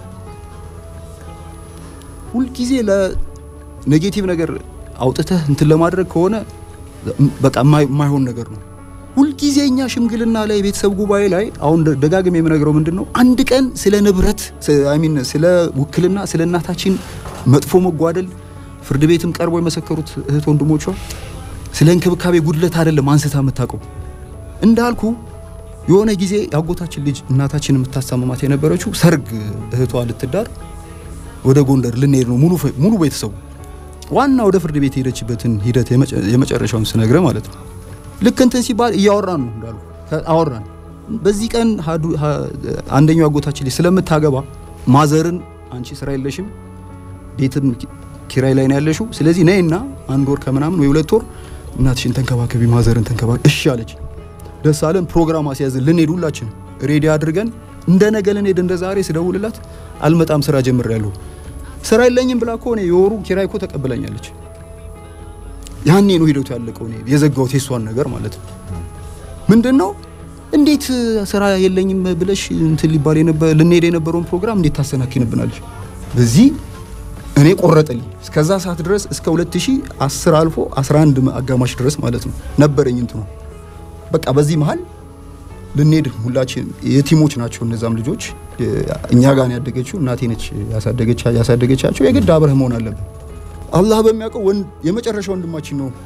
ሁልጊዜ ለኔጌቲቭ ነገር አውጥተህ እንትን ለማድረግ ከሆነ በቃ የማይሆን ነገር ነው። ሁልጊዜ እኛ ሽምግልና ላይ የቤተሰብ ጉባኤ ላይ አሁን ደጋግም የምነግረው ምንድን ነው አንድ ቀን ስለ ንብረት ሚን ስለ ውክልና ስለ እናታችን መጥፎ መጓደል ፍርድ ቤትም ቀርቦ የመሰከሩት እህት ወንድሞቿ ስለ እንክብካቤ ጉድለት አይደለም አንስታ የምታውቀው። እንዳልኩ የሆነ ጊዜ የአጎታችን ልጅ እናታችን የምታሳመማት የነበረችው ሰርግ እህቷ ልትዳር ወደ ጎንደር ልንሄድ ነው ሙሉ ቤተሰቡ ዋና ወደ ፍርድ ቤት የሄደችበትን ሂደት የመጨረሻውን ስነግረ ማለት ነው። ልክ እንትን ሲባል እያወራን ነው እንዳሉ አወራን። በዚህ ቀን አንደኛው አጎታችን ልጅ ስለምታገባ ማዘርን አንቺ ስራ የለሽም ቤትም ኪራይ ላይ ነው ያለሽው፣ ስለዚህ ነይና አንድ ወር ከምናምን ወይ ሁለት ወር እናትሽን ተንከባከቢ፣ ማዘርን ተንከባከቢ። እሺ አለች። ደስ አለን። ፕሮግራም አስያዝን ልንሄድ ሁላችን ሬዲ አድርገን እንደ ነገ ልንሄድ እንደ ዛሬ ስደውልላት አልመጣም ስራ ጀምሬያለሁ ስራ የለኝም ብላ እኮ እኔ የወሩ ኪራይ እኮ ተቀብላኛለች። ያኔ ነው ሂደቱ ያለቀው። እኔ የዘጋሁት የሷን ነገር ማለት ነው። ምንድን ነው እንዴት ስራ የለኝም ብለሽ እንትን ሊባል የነበረ ልንሄድ የነበረውን ፕሮግራም እንዴት ታሰናኪንብናለሽ? በዚህ እኔ ቆረጠልኝ። እስከዛ ሰዓት ድረስ እስከ 2010 አልፎ 11 አጋማሽ ድረስ ማለት ነው ነበረኝ እንትኑ በቃ በዚህ መሀል ልንሄድ ሁላችን የቲሞች ናቸው። እነዛም ልጆች እኛ ጋር ያደገችው እናቴ ነች ያሳደገቻቸው። የግድ አብረህ መሆን አለብን። አላህ በሚያውቀው የመጨረሻ ወንድማችን ነው።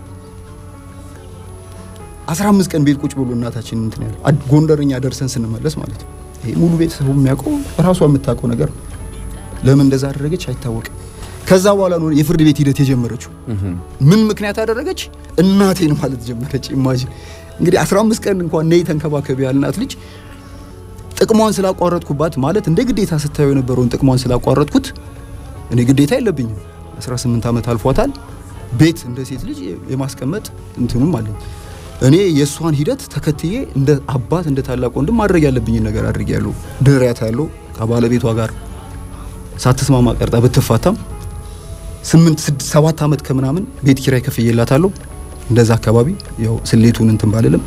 15 ቀን ቤት ቁጭ ብሎ እናታችን እንትን ያለው ጎንደርኛ ደርሰን ስንመለስ ማለት ነው። ይሄ ሙሉ ቤተሰቡ የሚያውቀው ራሷ የምታውቀው ነገር ነው። ለምን እንደዛ አደረገች አይታወቅም። ከዛ በኋላ ነው የፍርድ ቤት ሂደት የጀመረችው። ምን ምክንያት አደረገች? እናቴን ማለት ጀመረች። ኢማጂን እንግዲህ 15 ቀን እንኳን ነይ ተንከባከቢ ያልናት ልጅ ጥቅሟን ስላቋረጥኩባት ማለት እንደ ግዴታ ስታየው የነበረውን ጥቅሟን ስላቋረጥኩት እኔ ግዴታ የለብኝም። 18 ዓመት አልፏታል። ቤት እንደ ሴት ልጅ የማስቀመጥ እንትኑም አለኝ። እኔ የእሷን ሂደት ተከትዬ እንደ አባት እንደ ታላቅ ወንድም ማድረግ ያለብኝን ነገር አድርጌያለሁ። ድሬያት ያለው ከባለቤቷ ጋር ሳትስማማ ቀርጣ ብትፋታም ስምንት ስድስት ሰባት ዓመት ከምናምን ቤት ኪራይ ከፍዬላታለሁ። እንደዛ አካባቢ ያው ስሌቱን እንትን ባልልም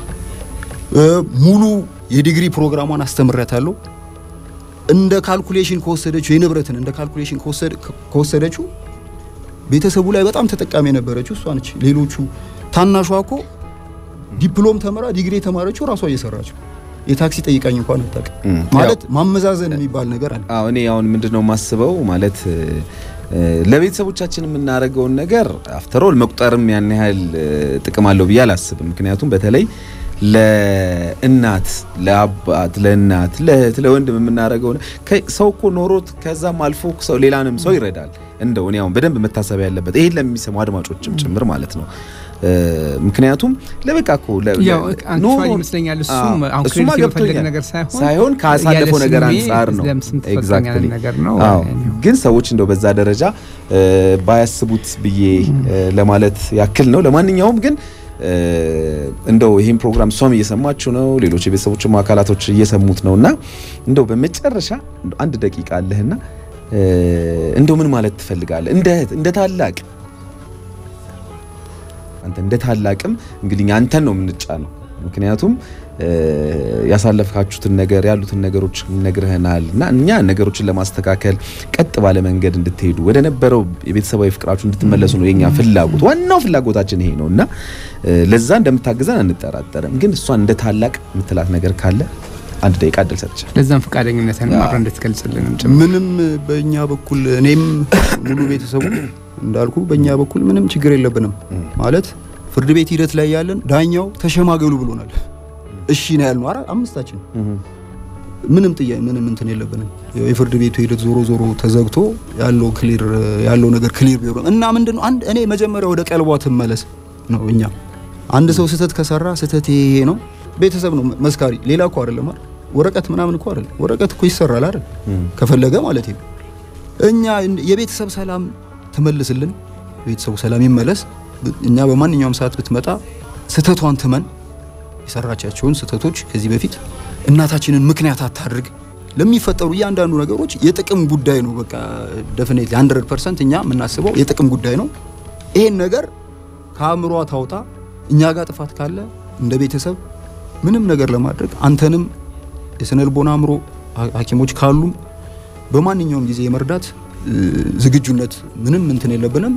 ሙሉ የዲግሪ ፕሮግራሟን አስተምሬያታለሁ። እንደ ካልኩሌሽን ከወሰደችው የንብረትን እንደ ካልኩሌሽን ከወሰደችው ቤተሰቡ ላይ በጣም ተጠቃሚ የነበረችው እሷ ነች። ሌሎቹ ታናሿ እኮ ዲፕሎም ተምራ ዲግሪ የተማረችው ራሷ እየሰራችው የታክሲ ጠይቃኝ እንኳን አታውቅም። ማለት ማመዛዘን የሚባል ነገር አለ። አዎ እኔ አሁን ምንድነው የማስበው ማለት ለቤተሰቦቻችን የምናደርገውን ነገር አፍተሮል መቁጠርም ያን ያህል ጥቅም አለው ብዬ አላስብም። ምክንያቱም በተለይ ለእናት ለአባት፣ ለእናት፣ ለእህት፣ ለወንድም የምናደርገው ሰው እኮ ኖሮት ከዛም አልፎ ሰው ሌላንም ሰው ይረዳል። እንደው እኔ አሁን በደንብ መታሰብ ያለበት ይሄን ለሚሰሙ አድማጮችም ጭምር ማለት ነው። ምክንያቱም ለበቃ እኮ ይመስለኛል እሱም አሁን ክሬዲት የመፈለግ ነገር ሳይሆን ሳይሆን ካሳለፈው ነገር አንጻር ነው። ኤግዛክትሊ ግን ሰዎች እንደው በዛ ደረጃ ባያስቡት ብዬ ለማለት ያክል ነው። ለማንኛውም ግን እንደው ይህን ፕሮግራም እሷም እየሰማችሁ ነው፣ ሌሎች የቤተሰቦችም አካላቶች እየሰሙት ነው እና እንደው በመጨረሻ አንድ ደቂቃ አለህና እንደው ምን ማለት ትፈልጋለህ እንደ እህት እንደ ታላቅ አንተ እንደ ታላቅም እንግዲህ አንተን ነው የምንጫነው። ምክንያቱም ያሳለፍካችሁትን ነገር ያሉትን ነገሮች ነግረህናል እና እኛ ነገሮችን ለማስተካከል ቀጥ ባለ መንገድ እንድትሄዱ ወደ ነበረው የቤተሰባዊ ፍቅራችሁ እንድትመለሱ ነው የኛ ፍላጎት። ዋናው ፍላጎታችን ይሄ ነው እና ለዛ እንደምታግዘን አንጠራጠርም። ግን እሷን እንደ ታላቅ የምትላት ነገር ካለ አንድ ደቂቃ እድል ሰጥቻለሁ። ለዛም ፈቃደኝነትን አብረን እንድትገልጽልን ምንም በእኛ በኩል እኔም ሙሉ ቤተሰቡ እንዳልኩ በእኛ በኩል ምንም ችግር የለብንም። ማለት ፍርድ ቤት ሂደት ላይ ያለን ዳኛው ተሸማገሉ ብሎናል። እሺ ነው ያልነው። አራ አምስታችን ምንም ጥያ ምንም እንትን የለብንም። የፍርድ ቤቱ ሂደት ዞሮ ዞሮ ተዘግቶ ያለው ክሊር ያለው ነገር ክሊር ቢሆን እና ምንድነው አንድ እኔ መጀመሪያ ወደ ቀልቧ ትመለስ ነው። እኛ አንድ ሰው ስህተት ከሰራ ስህተት ይሄ ነው ቤተሰብ ነው መስካሪ፣ ሌላ እኮ አይደለም አይደል? ወረቀት ምናምን እኮ አይደል? ወረቀት እኮ ይሰራል አይደል? ከፈለገ ማለት ነው። እኛ የቤተሰብ ሰላም ትመልስልን፣ ቤተሰቡ ሰላም ይመለስ። እኛ በማንኛውም ሰዓት ብትመጣ ስህተቷን ትመን፣ የሰራቻቸውን ስህተቶች ከዚህ በፊት እናታችንን ምክንያት አታድርግ። ለሚፈጠሩ እያንዳንዱ ነገሮች የጥቅም ጉዳይ ነው። በቃ ደፍኔት 100% እኛ የምናስበው የጥቅም ጉዳይ ነው። ይሄን ነገር ከአእምሯ ታውጣ። እኛ ጋር ጥፋት ካለ እንደ ቤተሰብ ምንም ነገር ለማድረግ አንተንም የስነ ልቦና አእምሮ ሐኪሞች ካሉም በማንኛውም ጊዜ የመርዳት ዝግጁነት ምንም እንትን የለብንም።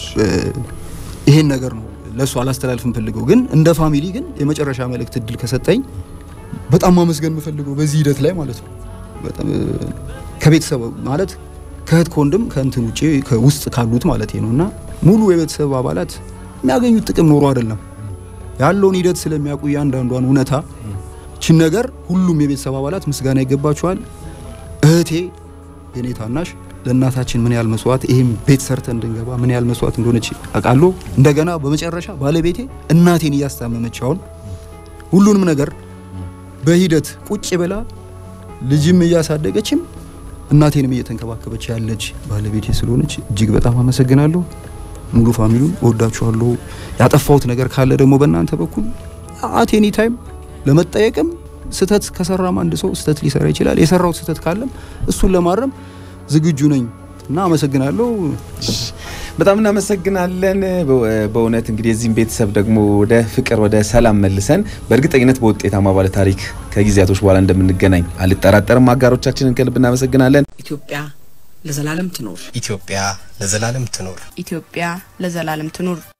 ይሄን ነገር ነው ለእሱ አላስተላልፍ የምፈልገው። ግን እንደ ፋሚሊ ግን የመጨረሻ መልእክት እድል ከሰጠኝ በጣም ማመስገን የምፈልገው በዚህ ሂደት ላይ ማለት ነው በጣም ከቤተሰብ ማለት ከእህት ከወንድም ከእንትን ውጭ ከውስጥ ካሉት ማለት ነው እና ሙሉ የቤተሰብ አባላት የሚያገኙት ጥቅም ኖሮ አይደለም ያለውን ሂደት ስለሚያውቁ እያንዳንዷን እውነታ ችን ነገር ሁሉም የቤተሰብ አባላት ምስጋና ይገባቸዋል። እህቴ የኔ ታናሽ ለእናታችን ምን ያህል መስዋዕት ይሄም ቤት ሰርተን እንድንገባ ምን ያህል መስዋዕት እንደሆነች አውቃለሁ። እንደገና በመጨረሻ ባለቤቴ እናቴን እያስታመመች አሁን ሁሉንም ነገር በሂደት ቁጭ ብላ ልጅም እያሳደገችም እናቴንም እየተንከባከበች ያለች ባለቤቴ ስለሆነች እጅግ በጣም አመሰግናለሁ። ሙሉ ፋሚሉን እወዳችኋለሁ። ያጠፋሁት ነገር ካለ ደግሞ በእናንተ በኩል አት ኤኒ ታይም ለመጠየቅም ስህተት ከሰራም አንድ ሰው ስህተት ሊሰራ ይችላል። የሰራው ስህተት ካለም እሱን ለማረም ዝግጁ ነኝ እና አመሰግናለሁ። በጣም እናመሰግናለን። በእውነት እንግዲህ የዚህም ቤተሰብ ደግሞ ወደ ፍቅር ወደ ሰላም መልሰን በእርግጠኝነት በውጤታማ ባለ ታሪክ ከጊዜያቶች በኋላ እንደምንገናኝ አልጠራጠርም። አጋሮቻችንን ከልብ እናመሰግናለን። ኢትዮጵያ ለዘላለም ትኖር። ኢትዮጵያ ለዘላለም ትኖር። ኢትዮጵያ ለዘላለም ትኑር።